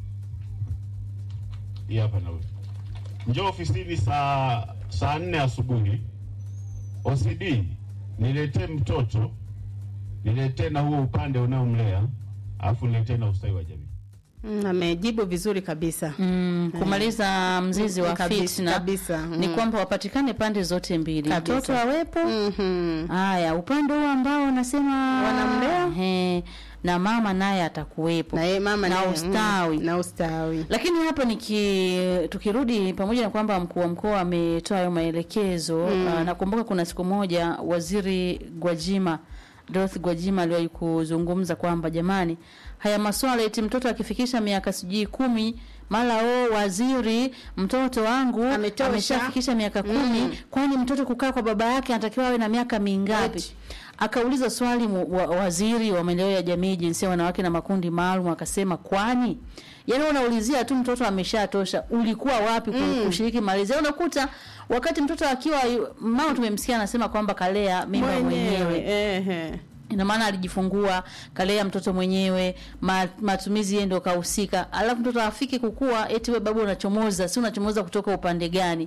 Speaker 18: Hii hapa nauli. Njoo ofisini saa saa nne asubuhi. OCD niletee mtoto, niletee na huo upande unaomlea, alafu niletee na ustawi wa jamii.
Speaker 3: Mm, amejibu vizuri kabisa
Speaker 2: mm, kumaliza mzizi wa
Speaker 3: Kabisa,
Speaker 2: fitna
Speaker 3: kabisa,
Speaker 2: ni
Speaker 3: mm.
Speaker 2: kwamba wapatikane pande zote mbili,
Speaker 3: Kabisa.
Speaker 2: mtoto awepo. Haya, upande huo ambao wanasema
Speaker 3: Wanamlea.
Speaker 2: he, na mama naye atakuwepo
Speaker 3: na, mama
Speaker 2: na
Speaker 3: naye,
Speaker 2: ustawi
Speaker 3: mm, na ustawi.
Speaker 2: Lakini hapa niki tukirudi pamoja na kwamba mkuu wa mkoa ametoa hayo maelekezo
Speaker 3: Mm.
Speaker 2: uh, nakumbuka kuna siku moja waziri Gwajima Dorothy Gwajima aliwahi kuzungumza kwamba jamani, haya maswala eti mtoto akifikisha miaka sijui kumi mara o waziri mtoto wangu
Speaker 3: Ametosha.
Speaker 2: ameshafikisha miaka kumi
Speaker 3: Mm.
Speaker 2: kwani mtoto kukaa kwa baba yake anatakiwa awe na miaka mingapi? Akauliza swali mu, wa, waziri wa maendeleo ya jamii, jinsia, wanawake na makundi maalum, akasema kwani yaani unaulizia tu mtoto ameshatosha, ulikuwa wapi ku-
Speaker 3: Mm.
Speaker 2: kushiriki malezi? Yaani Unakuta wakati mtoto akiwa yu- mama, tumemsikia anasema kwamba kalea mimba mwenyewe,
Speaker 3: Ehe.
Speaker 2: ina maana alijifungua kalea mtoto mwenyewe, ma, matumizi yeye ndio kahusika, alafu mtoto afiki kukua, eti we babu unachomoza, si unachomoza kutoka upande gani?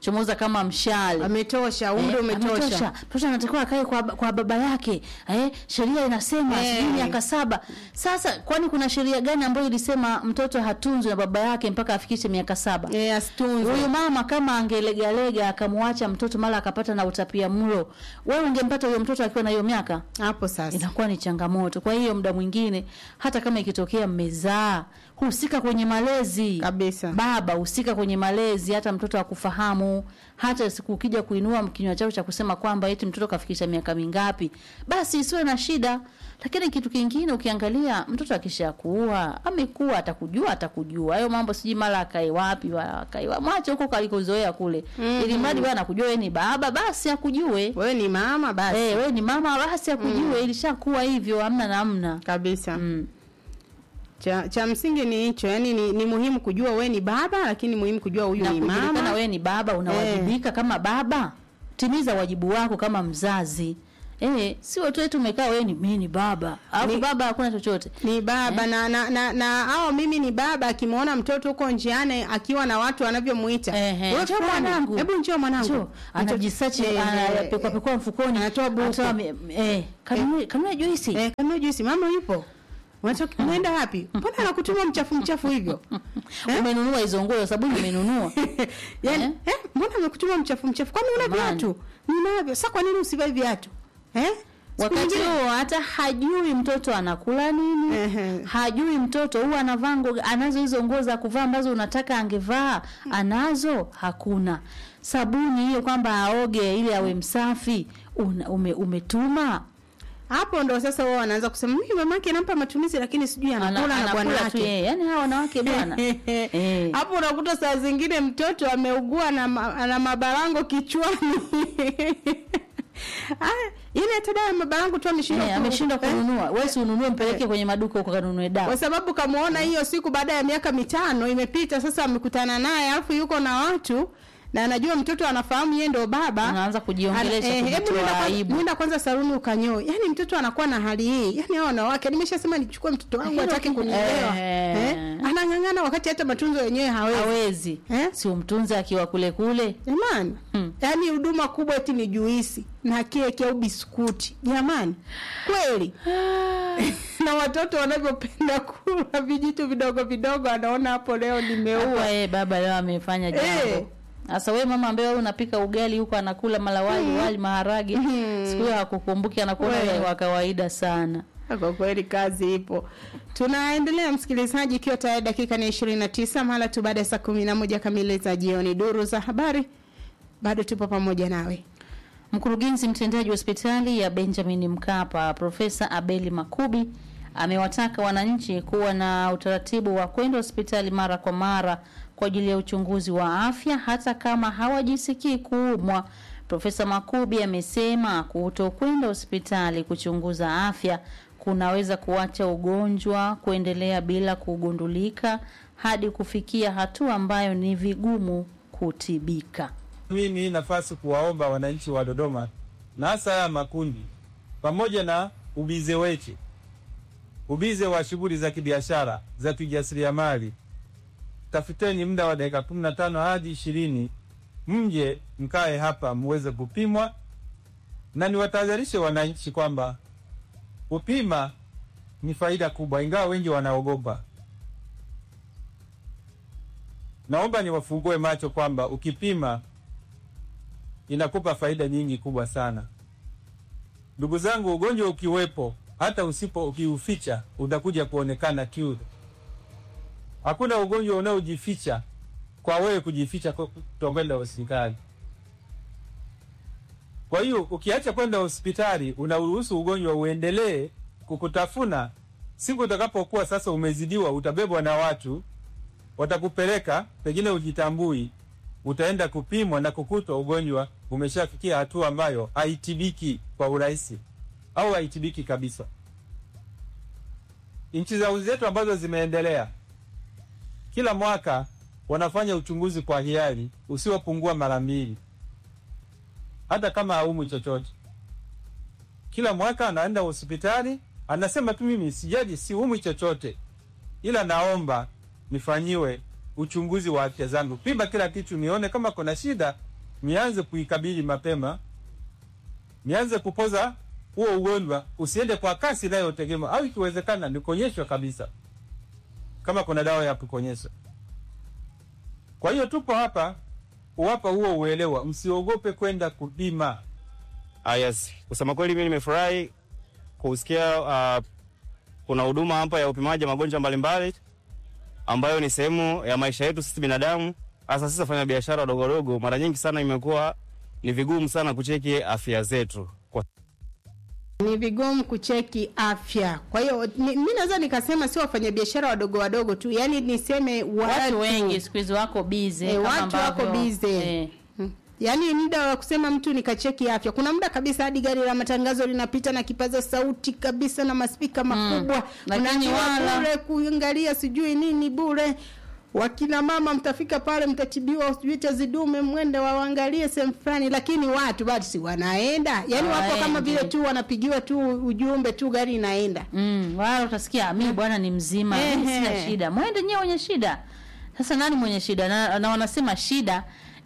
Speaker 2: chomoza kama mshale
Speaker 3: ametosha umri umetosha.
Speaker 2: mtoto anatakiwa akae kwa, kwa baba yake eh, sheria inasema
Speaker 3: Eh.
Speaker 2: sijui miaka saba sasa kwani kuna sheria gani ambayo ilisema mtoto hatunzwi na baba yake mpaka afikishe miaka saba
Speaker 3: eh, asitunzwe
Speaker 2: huyu mama kama angelegalega akamwacha mtoto mara akapata na utapia mlo wewe ungempata huyo mtoto akiwa na hiyo miaka
Speaker 3: hapo sasa
Speaker 2: inakuwa ni changamoto kwa hiyo muda mwingine hata kama ikitokea mmezaa husika kwenye malezi
Speaker 3: kabisa
Speaker 2: baba husika kwenye malezi hata mtoto akufahamu hata siku ukija kuinua kinywa chako cha kusema kwamba eti mtoto kafikisha miaka mingapi basi isiwe na shida lakini kitu kingine ukiangalia mtoto akishakuwa amekuwa atakujua atakujua hayo mambo sijui mara akae wapi wa- akae wa- mwache huko kalikozoea kule
Speaker 3: Mhm.
Speaker 2: ili mradi wewe anakujua wewe ni baba basi akujue
Speaker 3: wewe ni mama basi
Speaker 2: eh wewe ni mama basi akujue ilishakuwa hivyo hamna namna
Speaker 3: kabisa
Speaker 2: mm.
Speaker 3: cha, cha msingi ni hicho yani ni, ni muhimu kujua we ni baba lakini muhimu kujua huyu
Speaker 2: na
Speaker 3: ni
Speaker 2: kujulikana
Speaker 3: mama
Speaker 2: wewe ni baba unawajibika kama baba timiza wajibu wako kama mzazi eh sio tu eti umekaa wewe ni mimi ni baba alafu
Speaker 3: Ni-
Speaker 2: baba hakuna chochote
Speaker 3: ni baba
Speaker 2: Eh?
Speaker 3: na na na, na au mimi ni baba akimwona mtoto huko njiani akiwa na watu wanavyomuita
Speaker 2: Ehe,
Speaker 3: "Wewe
Speaker 2: njoo
Speaker 3: fulani,
Speaker 2: mwanangu."
Speaker 3: hebu njoo mwanangu
Speaker 2: Njoo. anajisachi
Speaker 3: Ehe.
Speaker 2: anapekua pekua mfukoni
Speaker 3: Anatoa buku.
Speaker 2: anatoa me- eh kanunue kanunue juisi
Speaker 3: eh kanunue juisi mama yupo Unatoka unaenda wapi? Mbona anakutuma mchafu mchafu hivyo?
Speaker 2: Umenunua hizo nguo sabuni umenunua.
Speaker 3: Yaani, eh, mbona amekutuma mchafu mchafu? Kwani una viatu? Ninavyo. Sasa kwa nini usivae viatu? Eh? Siku
Speaker 2: Wakati
Speaker 3: nyingine-
Speaker 2: huo hata hajui mtoto anakula nini, hajui mtoto huwa anavaa nguo, anazo hizo nguo za kuvaa ambazo unataka angevaa, anazo hakuna. Sabuni hiyo kwamba aoge ili awe msafi, una, ume, umetuma
Speaker 3: hapo ndo sasa wao wanaanza kusema mimi mamake anampa matumizi lakini sijui anakula na
Speaker 2: anakula
Speaker 3: bwana
Speaker 2: tu
Speaker 3: wake.
Speaker 2: yeye. Yaani hawa wanawake bwana. Eh.
Speaker 3: Hapo unakuta saa zingine mtoto ameugua na, ma, na mabarango kichwani. Ah, ile hata dawa ya mabarango tu ameshindwa
Speaker 2: Eh,
Speaker 3: ku-
Speaker 2: ameshindwa
Speaker 3: eh?
Speaker 2: kununua. Wewe si ununue mpeleke kwenye maduka huko kanunue dawa.
Speaker 3: kwa sababu kamuona hiyo siku baada ya miaka mitano imepita sasa amekutana naye alafu yuko na watu na anajua mtoto anafahamu yeye ndio baba
Speaker 2: Anaanza kujiongelesha,
Speaker 3: Ana- eh, hebu
Speaker 2: kujitoa
Speaker 3: nenda kwanza-
Speaker 2: aibu.
Speaker 3: nenda kwanza saluni ukanyoe yani mtoto anakuwa na hali hii yani hao wanawake nimeshasema nichukue mtoto wangu
Speaker 2: Hilo
Speaker 3: atake
Speaker 2: ki-
Speaker 3: kunielewa
Speaker 2: eh.
Speaker 3: eh? anang'ang'ana wakati hata matunzo yenyewe hawezi
Speaker 2: Hawezi.
Speaker 3: eh?
Speaker 2: Si umtunze akiwa kule kule.
Speaker 3: jamani
Speaker 2: Hmm.
Speaker 3: yaani huduma kubwa eti ni juisi na keki au biskuti jamani kweli na watoto wanavyopenda kula vijitu vidogo vidogo anaona hapo leo nimeua
Speaker 2: Hapa yeye baba leo amefanya
Speaker 3: Eh.
Speaker 2: jambo. Sasa wewe mama ambaye wewe unapika ugali huko anakula mala wali
Speaker 3: Mm.
Speaker 2: wali maharage.
Speaker 3: Mm.
Speaker 2: Siku hiyo hakukumbuki anakuwa
Speaker 3: Wewe.
Speaker 2: wa kawaida sana.
Speaker 3: kwa kweli kazi ipo tunaendelea msikilizaji ikiwa tayari dakika ni ishirini na tisa mara tu baada ya saa kumi na moja kamili za jioni duru za habari bado tupo pamoja nawe
Speaker 2: Mkurugenzi mtendaji wa hospitali ya Benjamin Mkapa Profesa Abeli Makubi amewataka wananchi kuwa na utaratibu wa kwenda hospitali mara kwa mara kwa ajili ya uchunguzi wa afya hata kama hawajisikii kuumwa. Profesa Makubi amesema kutokwenda hospitali kuchunguza afya kunaweza kuacha ugonjwa kuendelea bila kugundulika hadi kufikia hatua ambayo ni vigumu kutibika.
Speaker 20: Mimi hii nafasi kuwaomba wananchi wa Dodoma na hasa haya makundi, pamoja na ubize wetu, ubize wa shughuli za kibiashara za kijasiriamali, tafuteni muda wa dakika kumi na tano hadi ishirini mje mkae hapa muweze kupimwa, na niwatahadharishe wananchi kwamba kupima ni faida kubwa, ingawa wengi wanaogopa. Naomba niwafungue macho kwamba ukipima inakupa faida nyingi kubwa sana. Ndugu zangu, ugonjwa ukiwepo, hata usipo ukiuficha, utakuja kuonekana tu. Hakuna ugonjwa unaojificha kwa wewe kujificha kwa kutokwenda hospitali. Kwa hiyo ukiacha kwenda hospitali, unaruhusu ugonjwa uendelee kukutafuna. Siku utakapokuwa sasa umezidiwa, utabebwa na watu, watakupeleka, pengine ujitambui, utaenda kupimwa na kukutwa ugonjwa umeshafikia hatua ambayo haitibiki kwa urahisi au haitibiki kabisa. Nchi za zetu ambazo zimeendelea, kila mwaka wanafanya uchunguzi kwa hiari usiopungua mara mbili, hata kama haumwi chochote. Kila mwaka anaenda hospitali, anasema tu mimi sijaji, siumwi chochote, ila naomba nifanyiwe uchunguzi wa afya zangu, pima kila kitu, nione kama kuna shida, mianze kuikabili mapema, mianze kupoza huo ugonjwa, usiende kwa kasi inayotegemea, au ikiwezekana nikonyeshwe kabisa kama kuna dawa ya kukonyesha. Kwa hiyo tupo hapa kuwapa huo uelewa, msiogope kwenda kupima.
Speaker 21: Ah, yes. Kusema kweli mimi nimefurahi kusikia uh, kuna huduma hapa ya upimaji wa magonjwa mbalimbali ambayo ni sehemu ya maisha yetu sisi binadamu, hasa sisi wafanya biashara wadogo wadogo. Mara nyingi sana imekuwa ni vigumu sana kucheki afya zetu kwa
Speaker 3: ni vigumu kucheki afya. Kwa hiyo ni- mi naweza nikasema sio wafanyabiashara wadogo wadogo tu, yani niseme watu,
Speaker 2: watu wengi siku hizi wako bize
Speaker 3: e,
Speaker 2: kama
Speaker 3: watu wako
Speaker 2: ambavyo-
Speaker 3: bize
Speaker 2: eh.
Speaker 3: yaani muda wa kusema mtu nikacheki afya kuna muda kabisa hadi gari la matangazo linapita na kipaza sauti kabisa na maspika makubwa
Speaker 2: Lakini
Speaker 3: Unaambiwa
Speaker 2: wala-
Speaker 3: bure kuangalia sijui nini bure wakina mama mtafika pale mtatibiwa sijui tezi dume mwende waangalie sehemu fulani lakini watu bado si wanaenda yaani wapo kama
Speaker 2: Hawaendi.
Speaker 3: vile tu wanapigiwa tu ujumbe tu gari inaenda
Speaker 2: mm, wala utasikia mi bwana ni mzima mimi
Speaker 3: Ehe.
Speaker 2: sina shida mwende nyewe wenye shida sasa nani mwenye shida na, na wanasema shida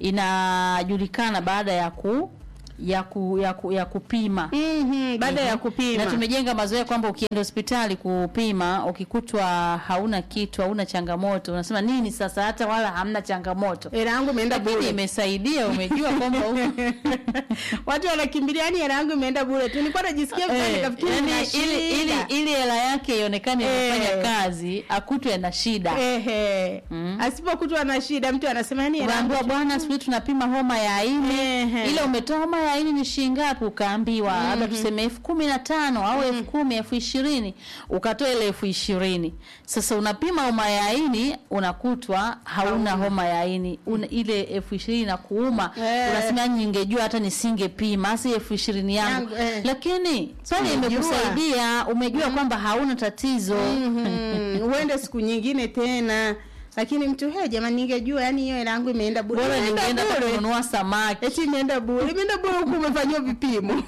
Speaker 2: inajulikana baada ya ku ya ku, ya, ku, ya kupima
Speaker 3: mm-hmm, baada ya kupima.
Speaker 2: na tumejenga mazoea kwamba ukienda hospitali kupima ukikutwa hauna kitu hauna changamoto unasema nini sasa hata wala hamna changamoto
Speaker 3: hela yangu imeenda
Speaker 2: Lakini
Speaker 3: bure
Speaker 2: imesaidia umejua kwamba huko
Speaker 3: watu wanakimbilia yani hela yangu imeenda bure tu nilikuwa najisikia vibaya
Speaker 2: Eh,
Speaker 3: nikafikiri
Speaker 2: yani
Speaker 3: nina
Speaker 2: ili, ili,
Speaker 3: shida.
Speaker 2: ili hela yake ionekane
Speaker 3: Eh.
Speaker 2: inafanya kazi akutwe na shida
Speaker 3: Ehe. asipokutwa na shida mtu anasema yani hela yangu
Speaker 2: unaambiwa bwana siku hizi tunapima homa ya ini ile umetoa homa ya ini ni shilingi ngapi ukaambiwa labda tuseme elfu kumi na tano au elfu kumi elfu ishirini ukatoa ile elfu ishirini sasa unapima homa ya ini unakutwa hauna homa ya ini Una, ile elfu ishirini na kuuma
Speaker 3: Eh.
Speaker 2: unasema "Yani ningejua hata nisingepima hasa elfu ishirini yangu
Speaker 3: Yangu, eh.
Speaker 2: lakini pale
Speaker 3: Umejua.
Speaker 2: imekusaidia umejua kwamba hauna tatizo
Speaker 3: Mhm. uende siku nyingine tena lakini mtu he jamani ningejua yani hiyo hela yangu imeenda bure
Speaker 2: Bora
Speaker 3: Imeenda
Speaker 2: ningeenda hata
Speaker 3: bure.
Speaker 2: kununua samaki
Speaker 3: eti imeenda bure imeenda bure huku umefanyiwa vipimo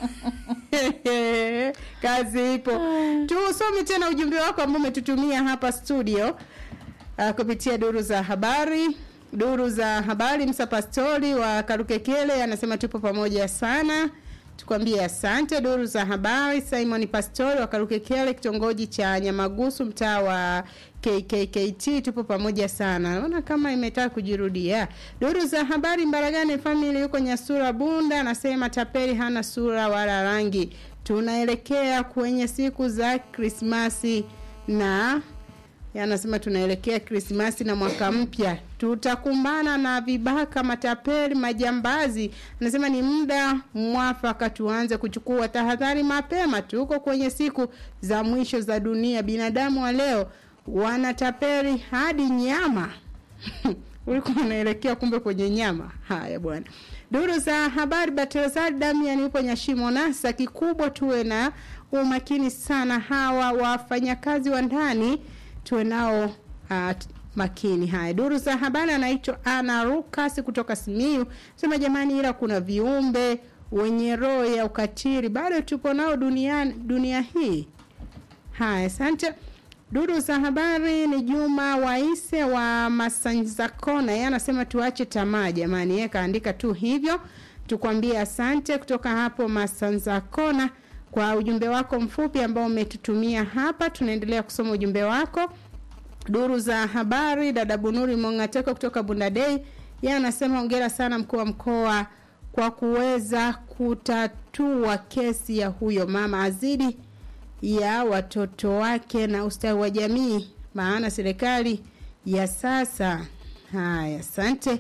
Speaker 3: kazi ipo tusome tena ujumbe wako ambao umetutumia hapa studio uh, kupitia duru za habari duru za habari msa pastori wa karukekele anasema tupo pamoja sana tukwambie asante duru za habari simon pastori wa karukekele kitongoji cha nyamagusu mtaa wa kkkt tupo pamoja sana naona kama imetaka kujirudia duru za habari mbaragane famili yuko nyasura bunda anasema tapeli hana sura wala rangi tunaelekea kwenye siku za krismasi na anasema tunaelekea krismasi na mwaka mpya tutakumbana na vibaka matapeli majambazi anasema ni muda mwafaka tuanze kuchukua tahadhari mapema tuko kwenye siku za mwisho za dunia binadamu wa leo wanatapeli hadi nyama ulikuwa unaelekea kumbe kwenye nyama haya bwana duru za habari batrasari damian yupo nyashimo nasa kikubwa tuwe na umakini sana hawa wafanyakazi wa ndani tuwe nao uh, makini haya duru za habari anaitwa ana rukas kutoka simiu sema jamani ila kuna viumbe wenye roho ya ukatili bado tupo nao duniani dunia hii haya asante duru za habari ni juma waise wa masanzakona yeye anasema tuache tamaa jamani yeye kaandika tu hivyo tukwambie asante kutoka hapo masanzakona kwa ujumbe wako mfupi ambao umetutumia hapa tunaendelea kusoma ujumbe wako duru za habari dada bunuri mongateko kutoka bundadei yeye anasema hongera sana mkuu wa mkoa kwa kuweza kutatua kesi ya huyo mama azidi ya watoto wake na ustawi wa jamii maana serikali ya sasa haya asante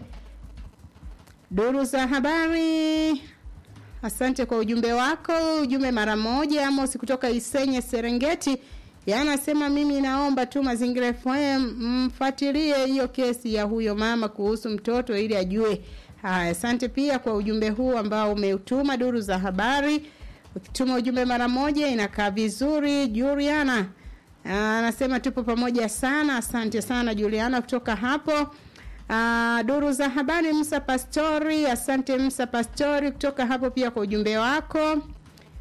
Speaker 3: duru za habari asante kwa ujumbe wako ujumbe mara moja amos kutoka isenye serengeti yanasema mimi naomba tu mazingira fm mfuatilie hiyo kesi ya huyo mama kuhusu mtoto ili ajue haya asante pia kwa ujumbe huu ambao umeutuma duru za habari ukituma ujumbe mara moja inakaa vizuri juliana anasema tupo pamoja sana asante sana juliana kutoka hapo Uh, duru za habari Musa Pastori, asante Musa Pastori kutoka hapo pia kwa ujumbe wako.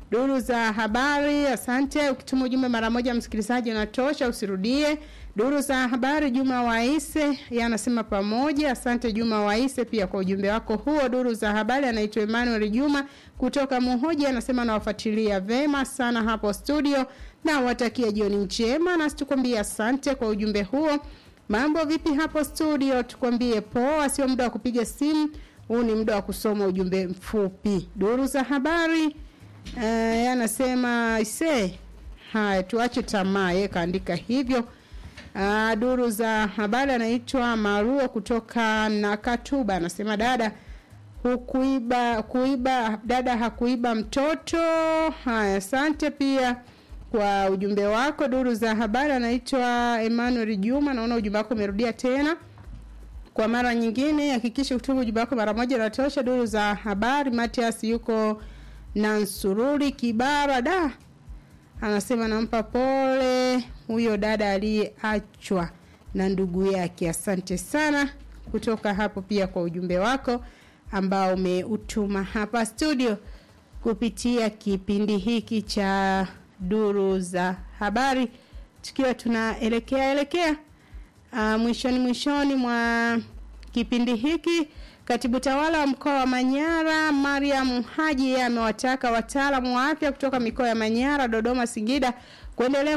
Speaker 3: Duru za habari, asante. Ukituma ujumbe mara moja, msikilizaji, unatosha, usirudie. Duru za habari, Juma Waise yeye anasema pamoja. Asante Juma Waise pia kwa ujumbe wako huo. Duru za habari, anaitwa Emmanuel Juma kutoka Muhoji, anasema nawafuatilia vema sana hapo studio na watakia jioni njema, nasi tukwambie asante kwa ujumbe huo. Mambo vipi hapo studio? Tukwambie poa, sio muda wa kupiga simu, huu ni muda wa kusoma ujumbe mfupi. Duru za habari eh, anasema ise, haya tuache tamaa, yeye kaandika hivyo. Uh, duru za habari anaitwa Maruo kutoka Nakatuba anasema dada hukuiba kuiba dada hakuiba mtoto. Haya, asante pia kwa ujumbe wako. Duru za habari anaitwa Emmanuel Juma, naona ujumbe wako umerudia tena kwa mara nyingine. Hakikisha kutuma ujumbe wako mara moja natosha. Duru za habari, Matias yuko na Nsururi Kibara da anasema nampa pole huyo dada aliyeachwa na ndugu yake. Asante sana kutoka hapo pia kwa ujumbe wako ambao umeutuma hapa studio kupitia kipindi hiki cha duru za habari, tukiwa tunaelekea elekea uh, mwishoni mwishoni mwa kipindi hiki. Katibu tawala wa mkoa wa Manyara Mariam Haji yeye amewataka wataalamu wa afya kutoka mikoa ya Manyara, Dodoma, Singida kuendelea